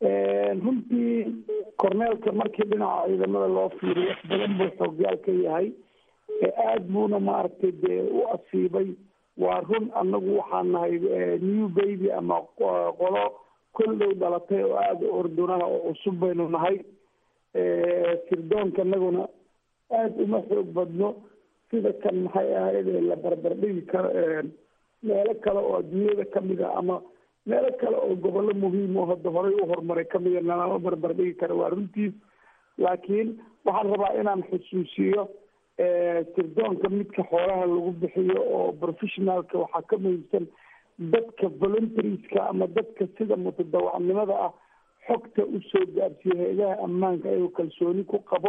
runtii korneelka markii dhinaca ciidamada loo fiiriyo wax badan buu xoogyaal ka yahay ee aada buuna maaragtay dee u asiibay waa run annagu waxaan nahay eh, new baby ama qo- qolo koldhow dhalatay oo aada u ordunaha oo cusub baynu nahay Eh, sirdoonka annaguna aada uma xoog badno sida kan maxay ahayd ee la barbardhigi karo eh, meelo kale oo adduunyada kamid a ama meelo kale oo gobollo muhiim oo hadda horey u horumaray kamida nalama barbardhigi karo waa runtiis laakiin waxaan rabaa inaan xusuusiyo eh, sirdoonka midka xoolaha lagu bixiyo oo professionalka waxaa ka muhiimsan dadka voluntarieska ama dadka sida mutadawacnimada ah xogta usoo gaarsiiya hay-adaha ammaanka ayuu kalsooni ku qabo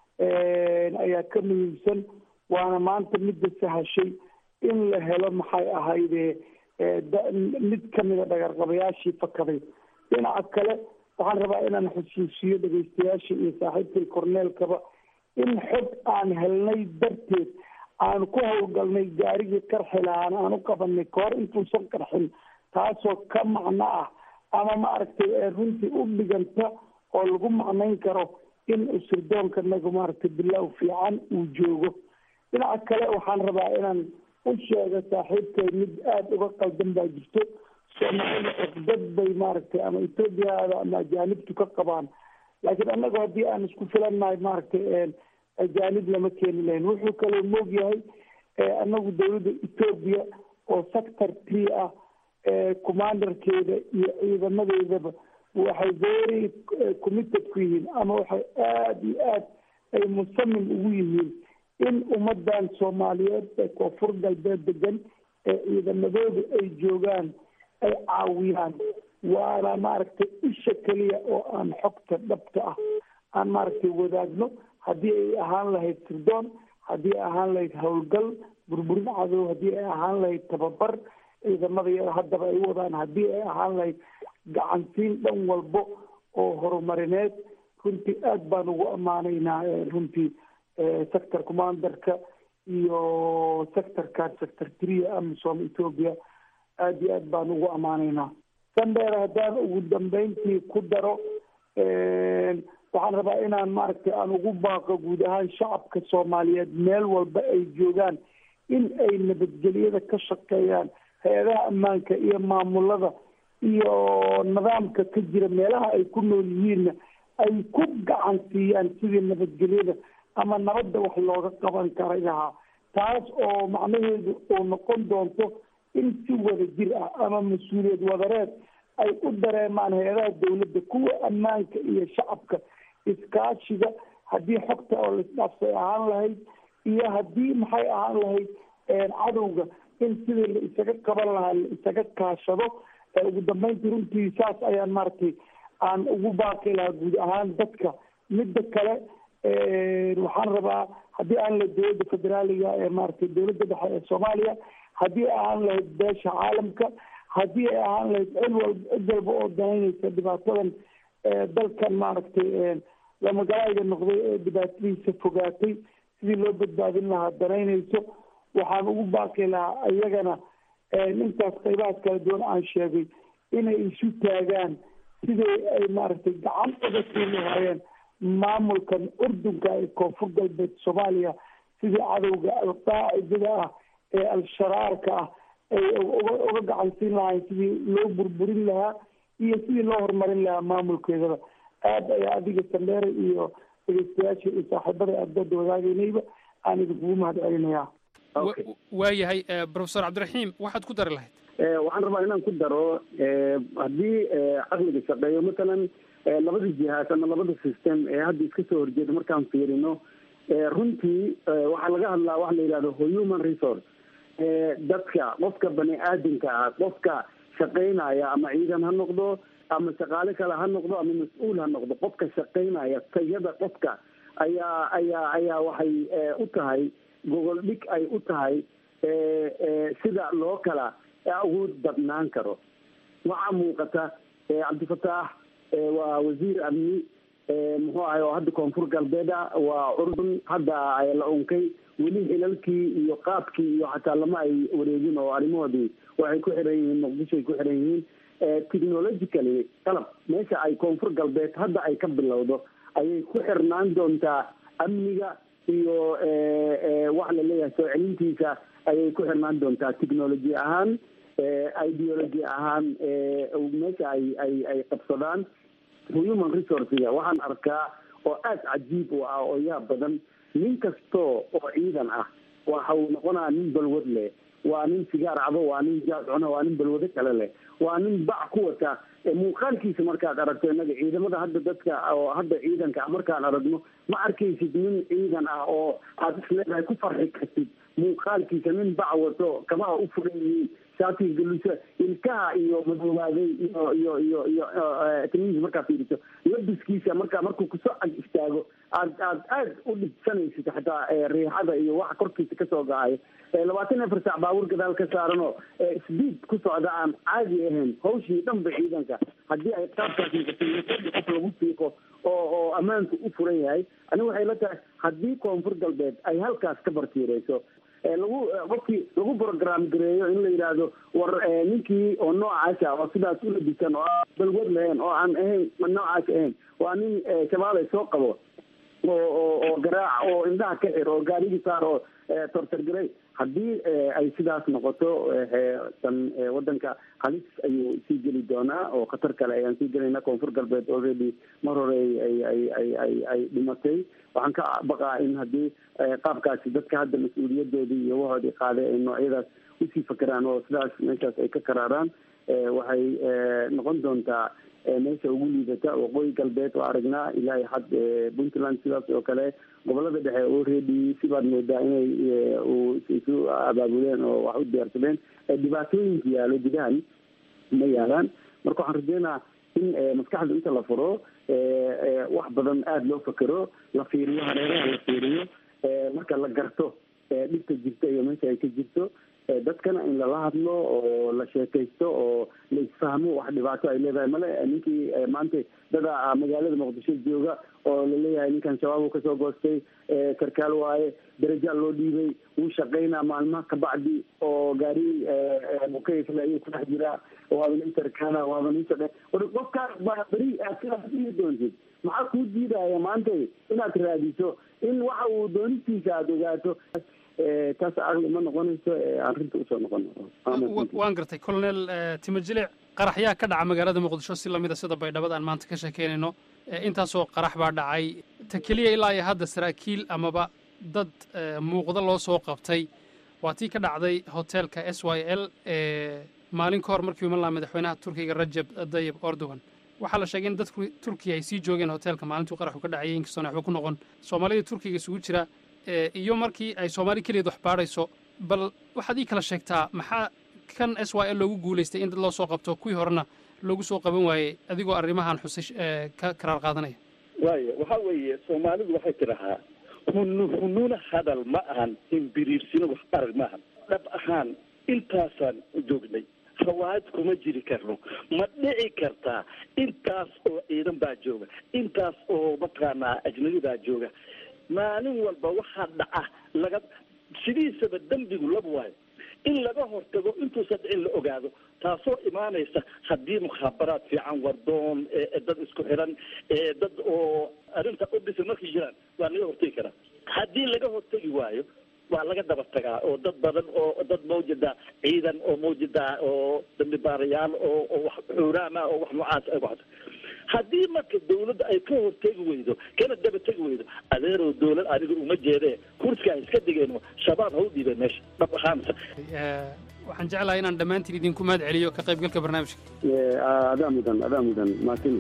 ayaa ka muhiimsan waana maanta midda sahashay in la helo maxay ahayde da- mid kamida dhagarqabayaashii fakaday dhinaca kale waxaan rabaa inaan xusuusiyo dhegeystayaasha iyo saaxiibkay korneelkaba in xog aan helnay darteed aan ku howlgalnay gaarigii qarxi lahaan aan u qabanay kahor intuusan qarxin taasoo ka macno ah ama maaragtay ee runtii u dhiganta oo lagu macnayn karo in sirdoonka nagu maaragtay bilow fiican uu joogo dhinaca kale waxaan rabaa inaan u sheego saaxiibkay mid aada uga qaldan baa jirto soomaalida cusbad bay maaragtay ama ethoobiyaada ama ajaanibtu ka qabaan laakiin annagu haddii aan isku filannahay maaragtay ajaanib lama keeni lahayn wuxuu kaloo moog yahay annagu dawladda etoobiya oo sector tree ah commanderkeeda iyo ciidamadeedaba waxay very committed ku yihiin ama waxay aada iyo aad ay musamim ugu yihiin in ummadan soomaaliyeed ee koonfur galbeed degan ee ciidamadooda ay joogaan ay caawiyaan waana maaragtay isha keliya oo aan xogta dhabta ah aan maaragtay wadaagno haddii ay ahaan lahayd sirdoon haddii ay ahaan lahayd howlgal burburin cadow haddii ay ahaan lahayd tababar ciidamada yada haddaba ay wadaan haddii ay ahaan lahayd gacansiin dhan walbo oo horumarineed runtii aad baan ugu ammaanaynaa runtii sector commanderka iyo sectorkan sector tria amisom ethoopia aada iyo aad baan ugu ammaanaynaa sandheer haddaan ugu dambeyntii ku daro waxaan rabaa inaan maaragtay aan ugu baaqo guud ahaan shacabka soomaaliyeed meel walba ay joogaan in ay nabadgelyada ka shaqeeyaan hay-adaha ammaanka iyo maamulada iyo nidaamka ka jira meelaha ay ku nool yihiinna ay ku gacan siiyaan sidii nabadgelyada ama nabadda wax looga qaban karay lahaa taas oo macnaheedu uu noqon doonto in si wada jir ah ama mas-uuliyad wadareed ay u dareemaan hay-adaha dawladda kuwa ammaanka iyo shacabka iskaashiga haddii xogta oo laisdhaafsay ahaan lahayd iyo haddii maxay ahaan lahayd cadowga in sidii la isaga qaban lahaa la isaga kaashado ugu dambeyntii runtii saas ayaan maaragtay aan ugu baaqi lahaa guud ahaan dadka midda kale waxaan rabaa haddii aan la dowladda federaaliga ee maaragtay dowladda dhexe ee soomaaliya haddii ay ahaan lahayd beesha caalamka haddii ay ahaan lahayd cid wal cid walba oo danaynaysa dhibaatadan dalkan maaragtay lamagalayga noqday ee dhibaatadiisa fogaatay sidii loo badbaadin lahaa danaynayso waxaan ugu baaqi lahaa iyagana intaas qaybahaas kala duwan aan sheegay inay isu taagaan sidii ay maaragtay gacan uga sii lahaayeen maamulkan urdunka ee koonfur galbeed soomaaliya sidii cadowga alqaacidada ah ee al-sharaarka ah ay uga uga gacan siin lahayn sidii loo burburin lahaa iyo sidii loo horumarin lahaa maamulkeedaba aad ayaa adiga sandheere iyo dhegeystayaasha iyo saaxiibada aadbada wadaagaynayba aan idinkugu mahad celinayaa waayahay profesor cabdiraxiim waxaad ku dari lahayd waxaan rabaa inaan ku daro haddii caqliga shaqeeyo matalan labada jihaas ama labada system ee hadda iska soo horjeeda markaan fiirino runtii waxaa laga hadlaa waxa la yidhahdo human resource dadka qofka bani aadamka ah qofka shaqaynaya ama ciidan ha noqdo ama shaqaale kale ha noqdo ama mas-uul ha noqdo qofka shaqaynaya tayada qofka ayaa ayaa ayaa waxay u tahay gogol dhig ay u tahay sida loo kala awood badnaan karo waxaa muuqata cabdifataax waa wasiir amni muxuu ahay oo hadda koonfur galbeeda waa curdun hadda la unkay weli hilalkii iyo qaabkii iyo xataa lama ay wareegin oo arrimahoodii waxay ku xiran yihiin muqdishoay ku xiran yihiin technologically qalab meesha ay koonfur galbeed hadda ay ka bilowdo ayay ku xirnaan doontaa amniga iyo waxa la leeyahay soo celintiisa ayay ku xirnaan doontaa technology ahaan ideology ahaan meesha ay ay ay qabsadaan human resourcega waxaan arkaa oo aada cajiib u ah oo yaab badan nin kastoo oo ciidan ah waxa uu noqonaa nin balwad leh waa nin sigaar cabo waa nin jaad cuno waa nin balwado kale leh waa nin bac ku wata muuqaalkiisa markaad aragto innaga ciidamada hadda dadka oo hadda ciidanka markaan aragno ma arkaysid nin ciidan ah oo aad isleedahay ku farxi kartid muuqaalkiisa nin bac wato kabaha u furan yihiin shaatiga galusa ilkaha iyo madoobaaday iyo iyo iyo iyo timihiisa markaa fiiriso labiskiisa markaa markuu kusoo ag istaago aad aad aad u dhibsanaysid xataa riixada iyo waxa korkiisa kasoo gacayo labaatan afar saac baabuur gadaal ka saaranoo speed ku socda aan caadi ahayn hawshii dhanba ciidanka haddii ay qaabkaas noqoto qof lagu fiiqo oo oo ammaanku u furan yahay aniga waxay la tahay haddii koonfur galbeed ay halkaas ka bartiireyso lagu qofkii lagu program gareeyo in la yidhaahdo war ninkii oo noocaasa oo sidaas u labisan oo aan balwad lahayn oo aan ahayn noocaas ahayn waa nin shabaabay soo qabo oo oo oo garaac oo indhaha ka xir oo gaarigii saar oo tortargaray haddii ay sidaas noqoto tan wadanka halis ayuu sii geli doonaa oo khatar kale ayaan sii gelayna koonfur galbeed already mar hore ay ay ay ay ay dhimatay waxaan ka baqaa in haddii qaabkaasi dadka hadda mas-uuliyadoodii iyo wahoodii qaaday ay noocyadaas usii fakeraan oo sidaas meeshaas ay ka karaaraan waxay noqon doontaa meesha ugu liidata waqooyi galbeed oo aragnaa ilaahay xad puntland sidaas oo kale gobolada dhexe oo reedi sibaad moodaa inay isu abaabuleen oo wax u diyaarsadeen dhibaatooyinka yaalo gudahan ma yaalaan marka waxaan rajeynaa in maskaxda inta la furo wax badan aada loo fakero la fiiriyo hareeraha la fiiriyo marka la garto dhibta jirta iyo meesha ay ka jirto dadkana in lala hadlo oo la sheekaysto oo la isfahmo wax dhibaato ay leedahay male ninkii maanta dada magaalada muqdisho jooga oo laleeyahay ninkan shabaab uu kasoo goostay sarkaal waaye daraja loo dhiibay wuu shaqaynaa maalmaha kabacdi oo gaari mukayfle ayuu ku dhex jiraa waaba nin sarkaala waaba nin shaqe war qofkaas baa beri aad sidaas dhihi doontid maxaa kuu diidaya maanta inaad raadiso in waxa uu doonistiisa aada ogaato taas aqli ma noqonayso arrinta usoo noqon waan gartay colonel timajilic qaraxyaa ka dhaca magaalada muqdisho si lamida sida baydhabad aan maanta ka sheekeynayno intaasoo qarax baa dhacay ta keliya ilaa iyo hadda saraakiil amaba dad muuqda loo soo qabtay waa tii ka dhacday hotelka s y l ee maalin ka hor markii iman lahaa madaxweynaha turkiga rajab dayib erdogan waxaa la sheegay in dadku turkiya ay sii joogeen hotelka maalintuu qaraxu ka dhacayay inkastoona waxba ku noqon soomaalida turkiga isugu jira iyo markii ay soomaali keliyaed wax baadhayso bal waxaad ii kala sheegtaa maxaa kan s y l loogu guulaystay in dad loo soo qabto kuwii horena loogu soo qaban waayey adigoo arrimahan xusay ee, ka karaar qaadanaya waayo waxa weeye soomaalidu waxay tidhahaa hunu hununa hadal ma ahan himbiriirsina wax arag ma ahan dhab ahaan intaasaan joognay hawaad kuma jiri karno ma dhici kartaa intaas oo ciidan baa jooga intaas oo mataqaanaa ajnabi baa jooga maalin walba waxaa dhaca laga sidiisaba dembigu laba waayo in laga hortago intuusan dhicin la ogaado taasoo imaanaysa haddii mukhaabaraad fiican wardoon ee ee dad isku xiran ee dad oo arrinta u dhisan markay jiraan waa laga hortegi karaa haddii laga hortegi waayo waa laga daba tagaa oo dad badan oo dad mawjada ciidan oo mawjada oo dambi baarayaal oo oo wax xuuraama oo wax noocaas ay waxdo haddii marka dawladda ay ka hortegi weydo kana daba tegi weydo adeerow dawlad aniga uma jeedee kursiga iska digeen shabaab ha u dhiibeen meesha dhab ahaansa Ee, waxaan jeclahay inaan dhammaantiin idinku mahad celiyo ka qaybgalka barnaamijka adaa mudan adaa mudan maasin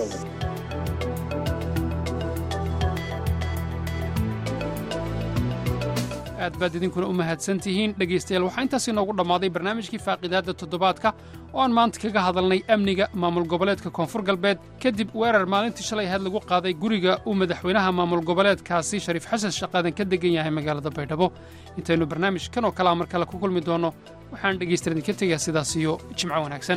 aad baad idinkuna u mahadsan tihiin dhegaystayaal waxaa intaas inoogu dhammaaday barnaamijkii faaqidaadda toddobaadka oo aan maanta kaga hadalnay amniga maamul goboleedka koonfur galbeed kadib weerar maalintii shalay ahayd lagu qaaday guriga uu madaxweynaha maamul goboleedkaasi shariif xasan shaqaadan ka degan yahay magaalada baydhabo intaynu barnaamijkan oo kalea mar kale ku kulmi doonno waxaan dhegaystayaal idinka tegayaa sidaas iyo jimco wanaagsan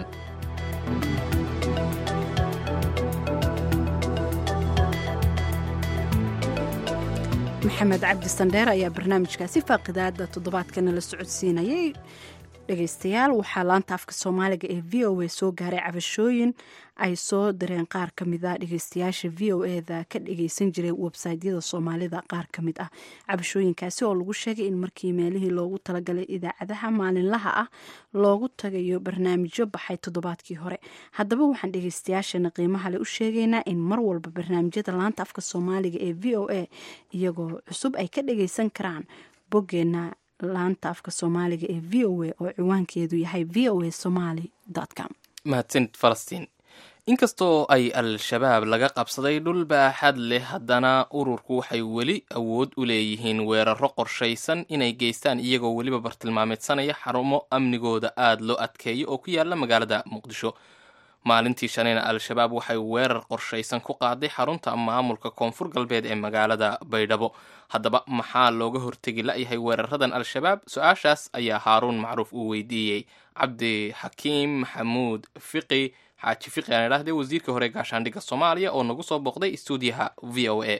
maxamed cabdi sandheer ayaa barnaamijkaasi faaqidaada toddobaadkana la socodsiinayay dhegaystayaal waxaa laanta afka soomaaliga ee v o a soo gaaray cabashooyin ay soo direen qaar ka mid a dhegaystayaasha v o eda ka dhagaysan jiray websaytyada soomaalida qaar ka mid ah cabashooyinkaasi oo lagu sheegay in markii meelihii loogu talagalay idaacadaha maalinlaha ah loogu tagayo barnaamijyo baxay toddobaadkii hore haddaba waxaan dhegaystayaashana qiimaha le u sheegaynaa in mar walba barnaamijyada laanta afka soomaaliga ee v o a iyagoo cusub ay ka dhagaysan karaan boggeena laanta afka soomaaliga ee v o a oo ciwaankeedu yahay v o a somaly com mahadsanid falastiin inkastoo ay al-shabaab laga qabsaday dhul baaxad leh haddana ururku waxay weli awood u leeyihiin weeraro qorshaysan inay geystaan iyagoo weliba bartilmaameedsanaya xarumo amnigooda aada loo adkeeyo oo ku yaala magaalada muqdisho maalintii shalayna al-shabaab waxay weerar qorshaysan ku qaaday xarunta maamulka koonfur galbeed ee magaalada baydhabo haddaba maxaa looga hortegi la-yahay weeraradan al-shabaab su-aashaas ayaa haaruun macruuf uu weydiiyey cabdi xakiim maxamuud fiqi xaaji fiqi aan idhahdee wasiirka hore gaashaandhigga soomaaliya oo nagu soo booqday stuudiyaha v o a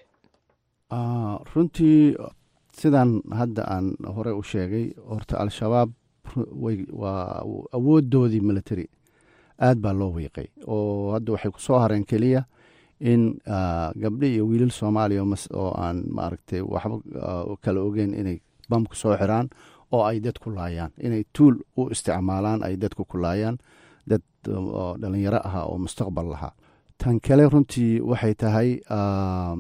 Ah, runtii sidan hadda aan hore u sheegay horta al-shabaab ru- way- waa awoodoodii military aad baa loo wiiqay oo hadda waxay ku soo hareen keliya in ah, gabdho iyo wiilal soomaaliya oo mas- oo aan maaragtay waxba ah, kala ogeyn inay bamku soo xiraan oo ay dadku laayaan inay tuul u isticmaalaan ay dadku ku laayaan dad oo dhalinyaro ah oo mustaqbal lahaa tan kale runtii waxay tahay ah,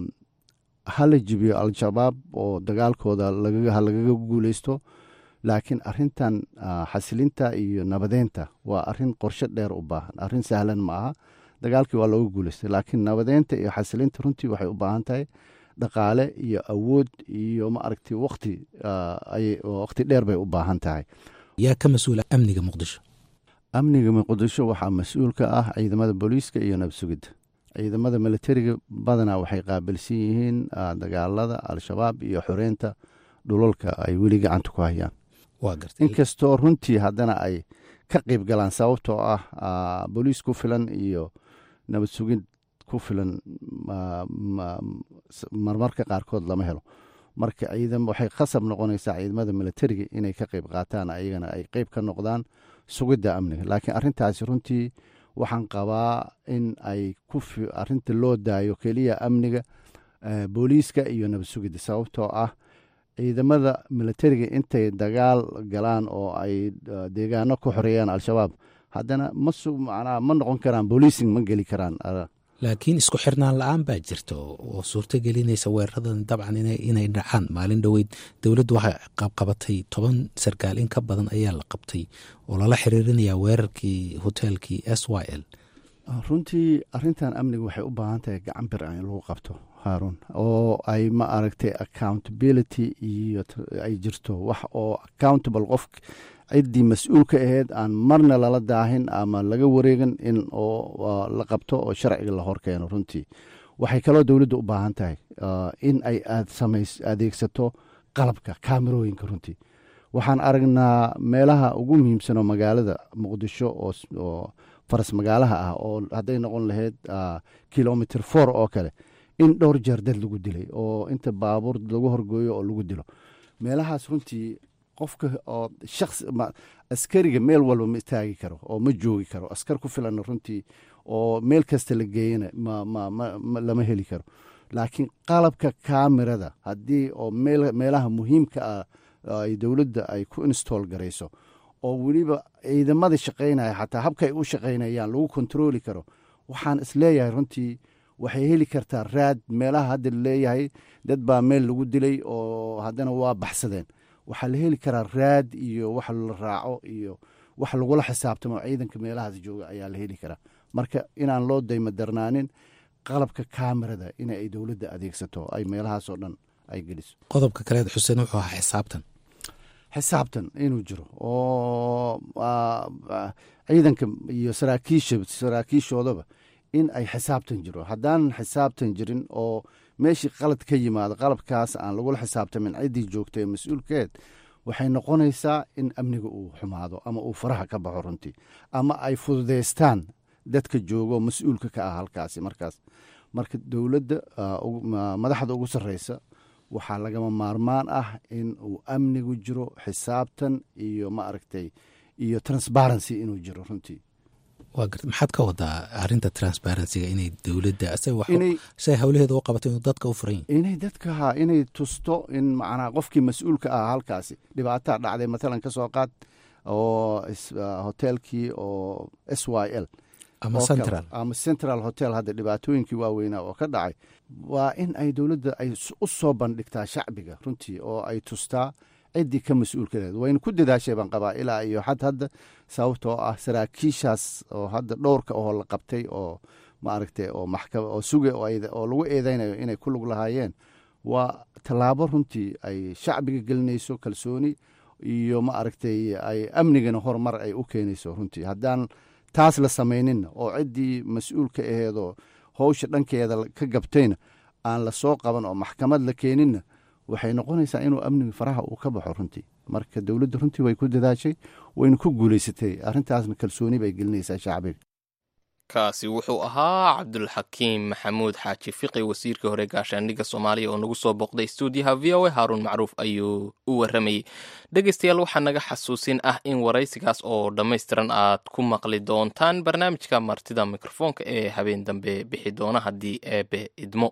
ha la jibiyo al-shabaab oo dagaalkooda lagaga ha lagaga guuleysto laakiin arintan ah, xasilinta iyo nabadeynta waa arin qorshe dheer u baahan arin sahlan ma aha dagaalkii waa looga guuleystay laakiin nabadeynta iyo xasilinta runtii waxay u baahan tahay dhaqaale iyo awood iyo ma aragtay waqti ah, ay- waqti dheer bay u baahan tahay yaa ka mas-uula amniga muqdisho amniga muqdisho waxaa mas-uul ka ah ciidamada booliiska iyo nabad sugidda ciidamada militariga badanaa waxay qaabilsan yihiin ah, dagaalada al-shabaab iyo xoreynta dhulalka ay weli gacanta ku hayaan waa gartay inkastoo runtii haddana ay ka qeyb galaan sababtoo ah ah, booliis ku filan iyo nabad sugid ku filan ma- ma- s- marmarka qaarkood lama helo marka ciidan waxay khasab noqonaysaa ciidamada militariga inay ka qeyb qaataan ayagana ay qeyb ka noqdaan sugidda amniga laakiin arrintaasi runtii waxaan qabaa in ay ku fi- arrinta loo daayo keliya amniga eh, booliiska iyo nabad sugidda sababtoo ah ciidamada militariga intay dagaal galaan oo ay eh, deegaano ku xoreeyaan al-shabaab haddana ma su- macnaha ma noqon karaan booliising ma geli karaan ah, laakiin isku xirnaan la-aan baa jirta oo oo suurto gelinaysa weeraradan dabcan inay inay dhacaan maalin dhoweyd dowladdu waxay qabqabatay toban sarkaal in ka badan ayaa la qabtay oo lala xiriirinayaa weerarkii hoteelkii s y l runtii arrintan amniga waxay u baahan tahay gacan bir ah in lagu qabto haaruun oo ay ma aragtay accountability iyo t- ay jirto wax oo accountable qof ciddii mas-uulka ahayd aan marna lala daahin ama laga wareegin in oo la qabto oo sharciga la horkeeno runtii waxay kaloo dowladda u baahan tahay in ay aad samays adeegsato qalabka kaamirooyinka runtii waxaan aragnaa meelaha ugu muhiimsan oo magaalada muqdisho oo faras magaalaha ah oo hadday noqon lahayd kilomitr for oo kale in dhowr jeer dad lagu dilay oo inta baabuur lagu horgooyo oo lagu dilo meelahaas runtii qofka oo shaqsi askariga meel walba ma istaagi karo oo ma joogi karo askar ku filan runtii oo meel kasta la geeyana lama heli karo laakiin qalabka kaamirada haddii oo meelaha muhiimka ah ay dowladda ay ku install garayso oo weliba ciidamada shaqaynaya xataa habka ay u shaqaynayaan lagu kontrooli karo waxaan isleeyahay runtii waxay heli kartaa raad meelaha hadda laleeyahay dad baa meel lagu dilay oo haddana waa baxsadeen waxaa la heli karaa raad iyo wax la raaco iyo wax lagula xisaabtamo ciidanka meelahaas jooga ayaa la heli karaa marka inaan loo daymo darnaanin qalabka kaamirada in ay dowladda adeegsato ay meelahaasoo dhan ay geliso qodobka kaleed xuseen wuxuu ahaa xisaabtan xisaabtan inuu jiro oo ciidanka iyo saraakiisha saraakiishoodaba in ay xisaabtan jiro haddaanan xisaabtan jirin oo meeshii qalad ka yimaado qalabkaas aan lagula xisaabtamin ciddii joogta ee mas-uulkeed waxay noqonaysaa in amniga uu xumaado ama uu faraha ka baxo runtii ama ay fududaystaan dadka joogo mas-uulka ka ah halkaasi markaas marka dowladda madaxda ugu sarreysa waxaa lagama maarmaan ah in uu amnigu jiro xisaabtan iyo ma aragtay iyo transparency inuu jiro runtii waa garta maxaad ka wadaa arrinta transparencyga inay dowladda say howlaheeda u qabato inuu dadka u furan yahy inay dadka inay tusto in macnaa qofkii mas-uulka ah halkaasi dhibaataa dhacday matalan ka soo qaad oo hoteelkii oo s y l ama central ama central hotel hadda dhibaatooyinkii waaweynaa oo ka dhacay waa in ay dowladda ay u soo bandhigtaa shacbiga runtii oo ay tustaa ciddii ka mas-uulkadeed wayna ku dadaashay baan qabaa ilaa iyo xad hadda sababtoo ah saraakiishaas oo hadda dhowrka oo la qabtay oo maaragtay oo maxkama oo suga oo lagu eedeynayo inay ku lug lahaayeen waa tallaabo runtii ay shacbiga gelinayso kalsooni iyo ma aragtay ay amnigana horumar ay u keenayso runtii haddaan taas la samayninna oo ciddii mas-uulka aheedoo howsha dhankeeda ka gabtayna aan la soo qaban oo maxkamad la keeninna waxay noqonaysaa inuu amniga faraha uu ka baxo runtii marka dowladda runtii way ku dadaashay wayna ku guulaysatay arrintaasna kalsooni bay gelinaysaa shacbiga kaasi wuxuu ahaa cabdulxakiim maxamuud xaaji fiqi wasiirka hore gaashaandhigga soomaaliya oo nagu soo boqday stuudiyaha v o a haaruun macruuf ayuu u warramayey dhegeystayaal waxaa naga xasuusin ah in waraysigaas oo dhammaystiran aad ku maqli doontaan barnaamijka martida mikrofoonka ee habeen dambe bixi doona haddii eebe idmo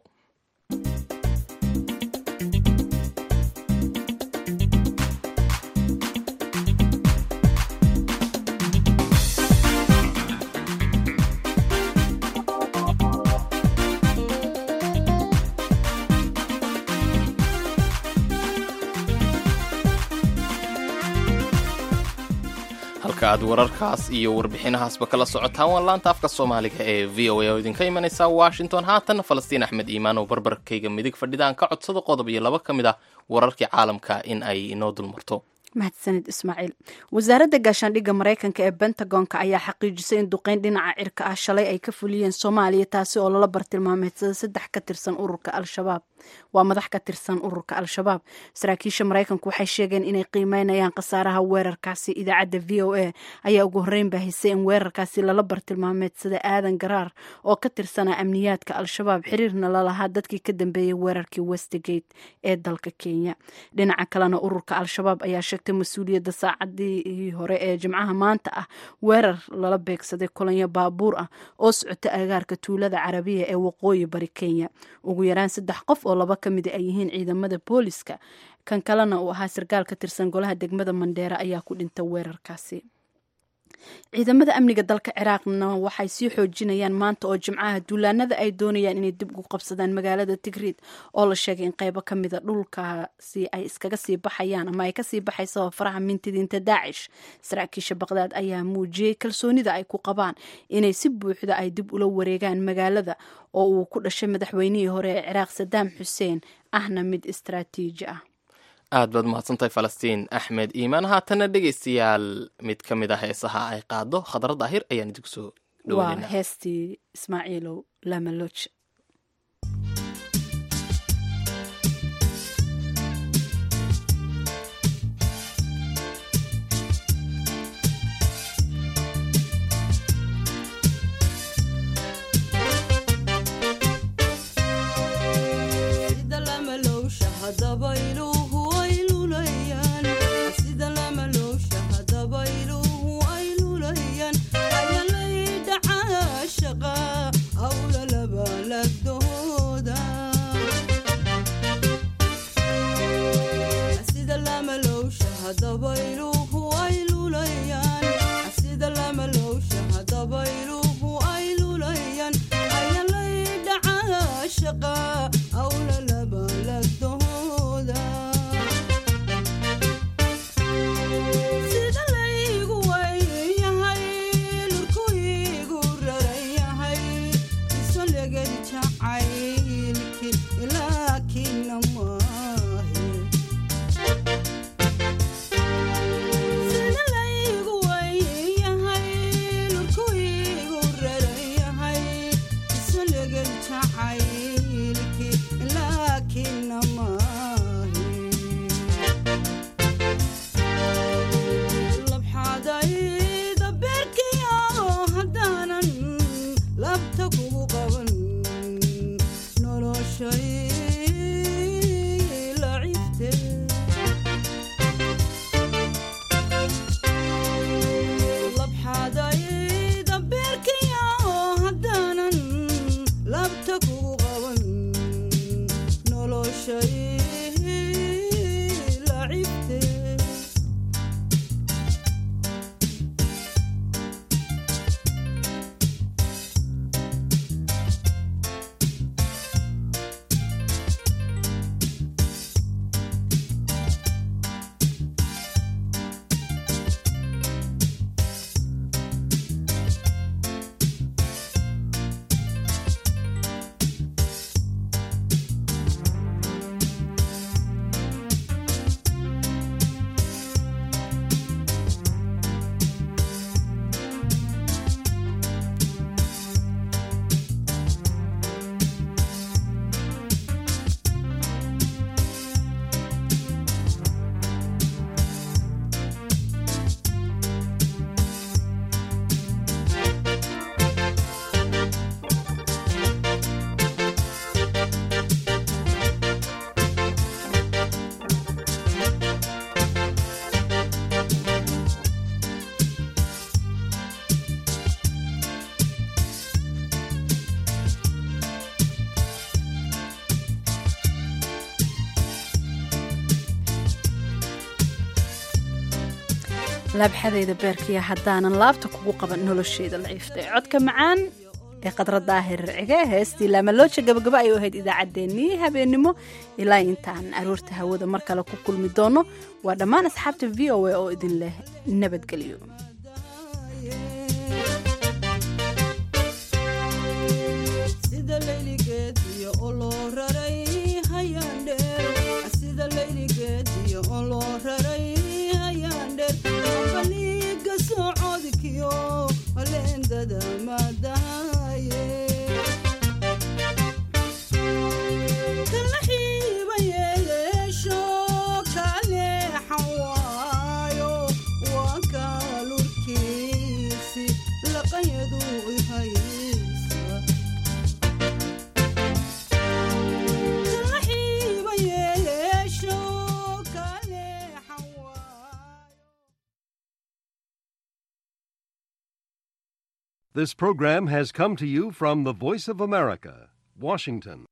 halka aad wararkaas iyo warbixinahaasba kala socotaan waa laanta afka soomaaliga ee v o a oo idinka imanaysa washington haatan falastiin axmed iimaan oo barbarkayga midig fadhidaan ka codsada qodob iyo laba ka mid ah wararkii caalamka in ay inoo dulmarto mahadsanid ismaaciil wasaaradda gaashaandhigga maraykanka ee bentagonka ayaa xaqiijisay in duqeyn dhinaca cirka ah shalay ay ka fuliyeen soomaaliya taasi oo lala bartilmaameedsada saddex ka tirsan ururka al-shabaab waa madax ka tirsan ururka al-shabaab saraakiisha maraykanku waxay sheegeen inay qiimeynayaan khasaaraha weerarkaasi idaacadda v o a ayaa ugu horreyn baahisay in weerarkaasi lala bartilmaameedsada aadan garaar oo ka tirsanaa amniyaadka al-shabaab xiriirna lalahaa dadkii ka dambeeyey weerarkii westgate ee dalka kenya dhinaca kalena ururka al-shabaab ayaa sheegtay mas-uuliyadda saacadii hore ee jimcaha maanta ah weerar lala beegsaday kolonyo baabuur ah oo socota agaarka tuulada carabiya ee waqooyi bari kenya ugu yaraan saddex qof oo laba ka mida ay yihiin ciidamada booliska kan kalena uu ahaa sarkaal ka tirsan golaha degmada mandheera ayaa ku dhintay weerarkaasi ciidamada amniga dalka ciraaqna waxay sii xoojinayaan maanta oo jimcaha duulaanada ay doonayaan inay dib ugu qabsadaan magaalada tigriid oo la sheegay in qeybo ka mida dhulkaasi ay iskaga sii baxayaan ama ay kasii baxaysa faraha mintidiinta daacish saraakiisha baqdaad ayaa muujiyey kalsoonida ay ku qabaan inay si buuxda ay dib ula wareegaan magaalada oo uu ku dhashay madaxweynihii hore ee ciraaq sadaam xuseen ahna mid istraatiiji ah aad baad mahadsantahay falastiin axmed iimaan haatana dhegaystayaal mid ka mid a heesaha ay qaado khadra daahir ayaan idinku soo waa dhaweynayna heestii ismaaciilow lamalooj sida lamalowsha hadaba iluhu ay lulayaan sida lamalowsha hadaba iluhu ay lulayaan ayalay dhacaa shaqa awla labalagdooda sida lamalowsha hadaba iluhu ay lulayaan sida lamalowsha hadaba iluhu ay lulayaan ayalay dhacaa shaqa awla labalagdooda sida laygu wayyahay lurku igu raran yahay iso legadi jacaylki laakina maahe sida laygu wayyahay lurku igu raran yahay iso legadi jacaylki laakina maahe labxadayda beerkiyo haddaanan labta kugu qaban noloshay lacibte labxadayda beerkiyo haddaanan labta kugu qaban noloshay lacibte laabxadayda beerkiya haddaanan laabta kugu qaban nolosheeda laciifta ee codka macaan ee qadra daahir cige heestii laamalooja gabagaba ay u ahayd idaacaddeenii habeennimo ilaa intaan aroorta hawada mar kale ku kulmi doono waa dhammaan asxaabta v o a oo idin leh nabadgelyo sida layligeed iyo oo loo raray hayaandheer sida layligeed iyo oo loo raray hayaandheer abaliga socodkiyo leendada maadaye kala xiiba yeeleesho kaleexan waayo waa kaalurkiisi laqanyadu ihaysa kala xiiba yeeleesho kaleexan waayo This program has come to you from the Voice of America, Washington.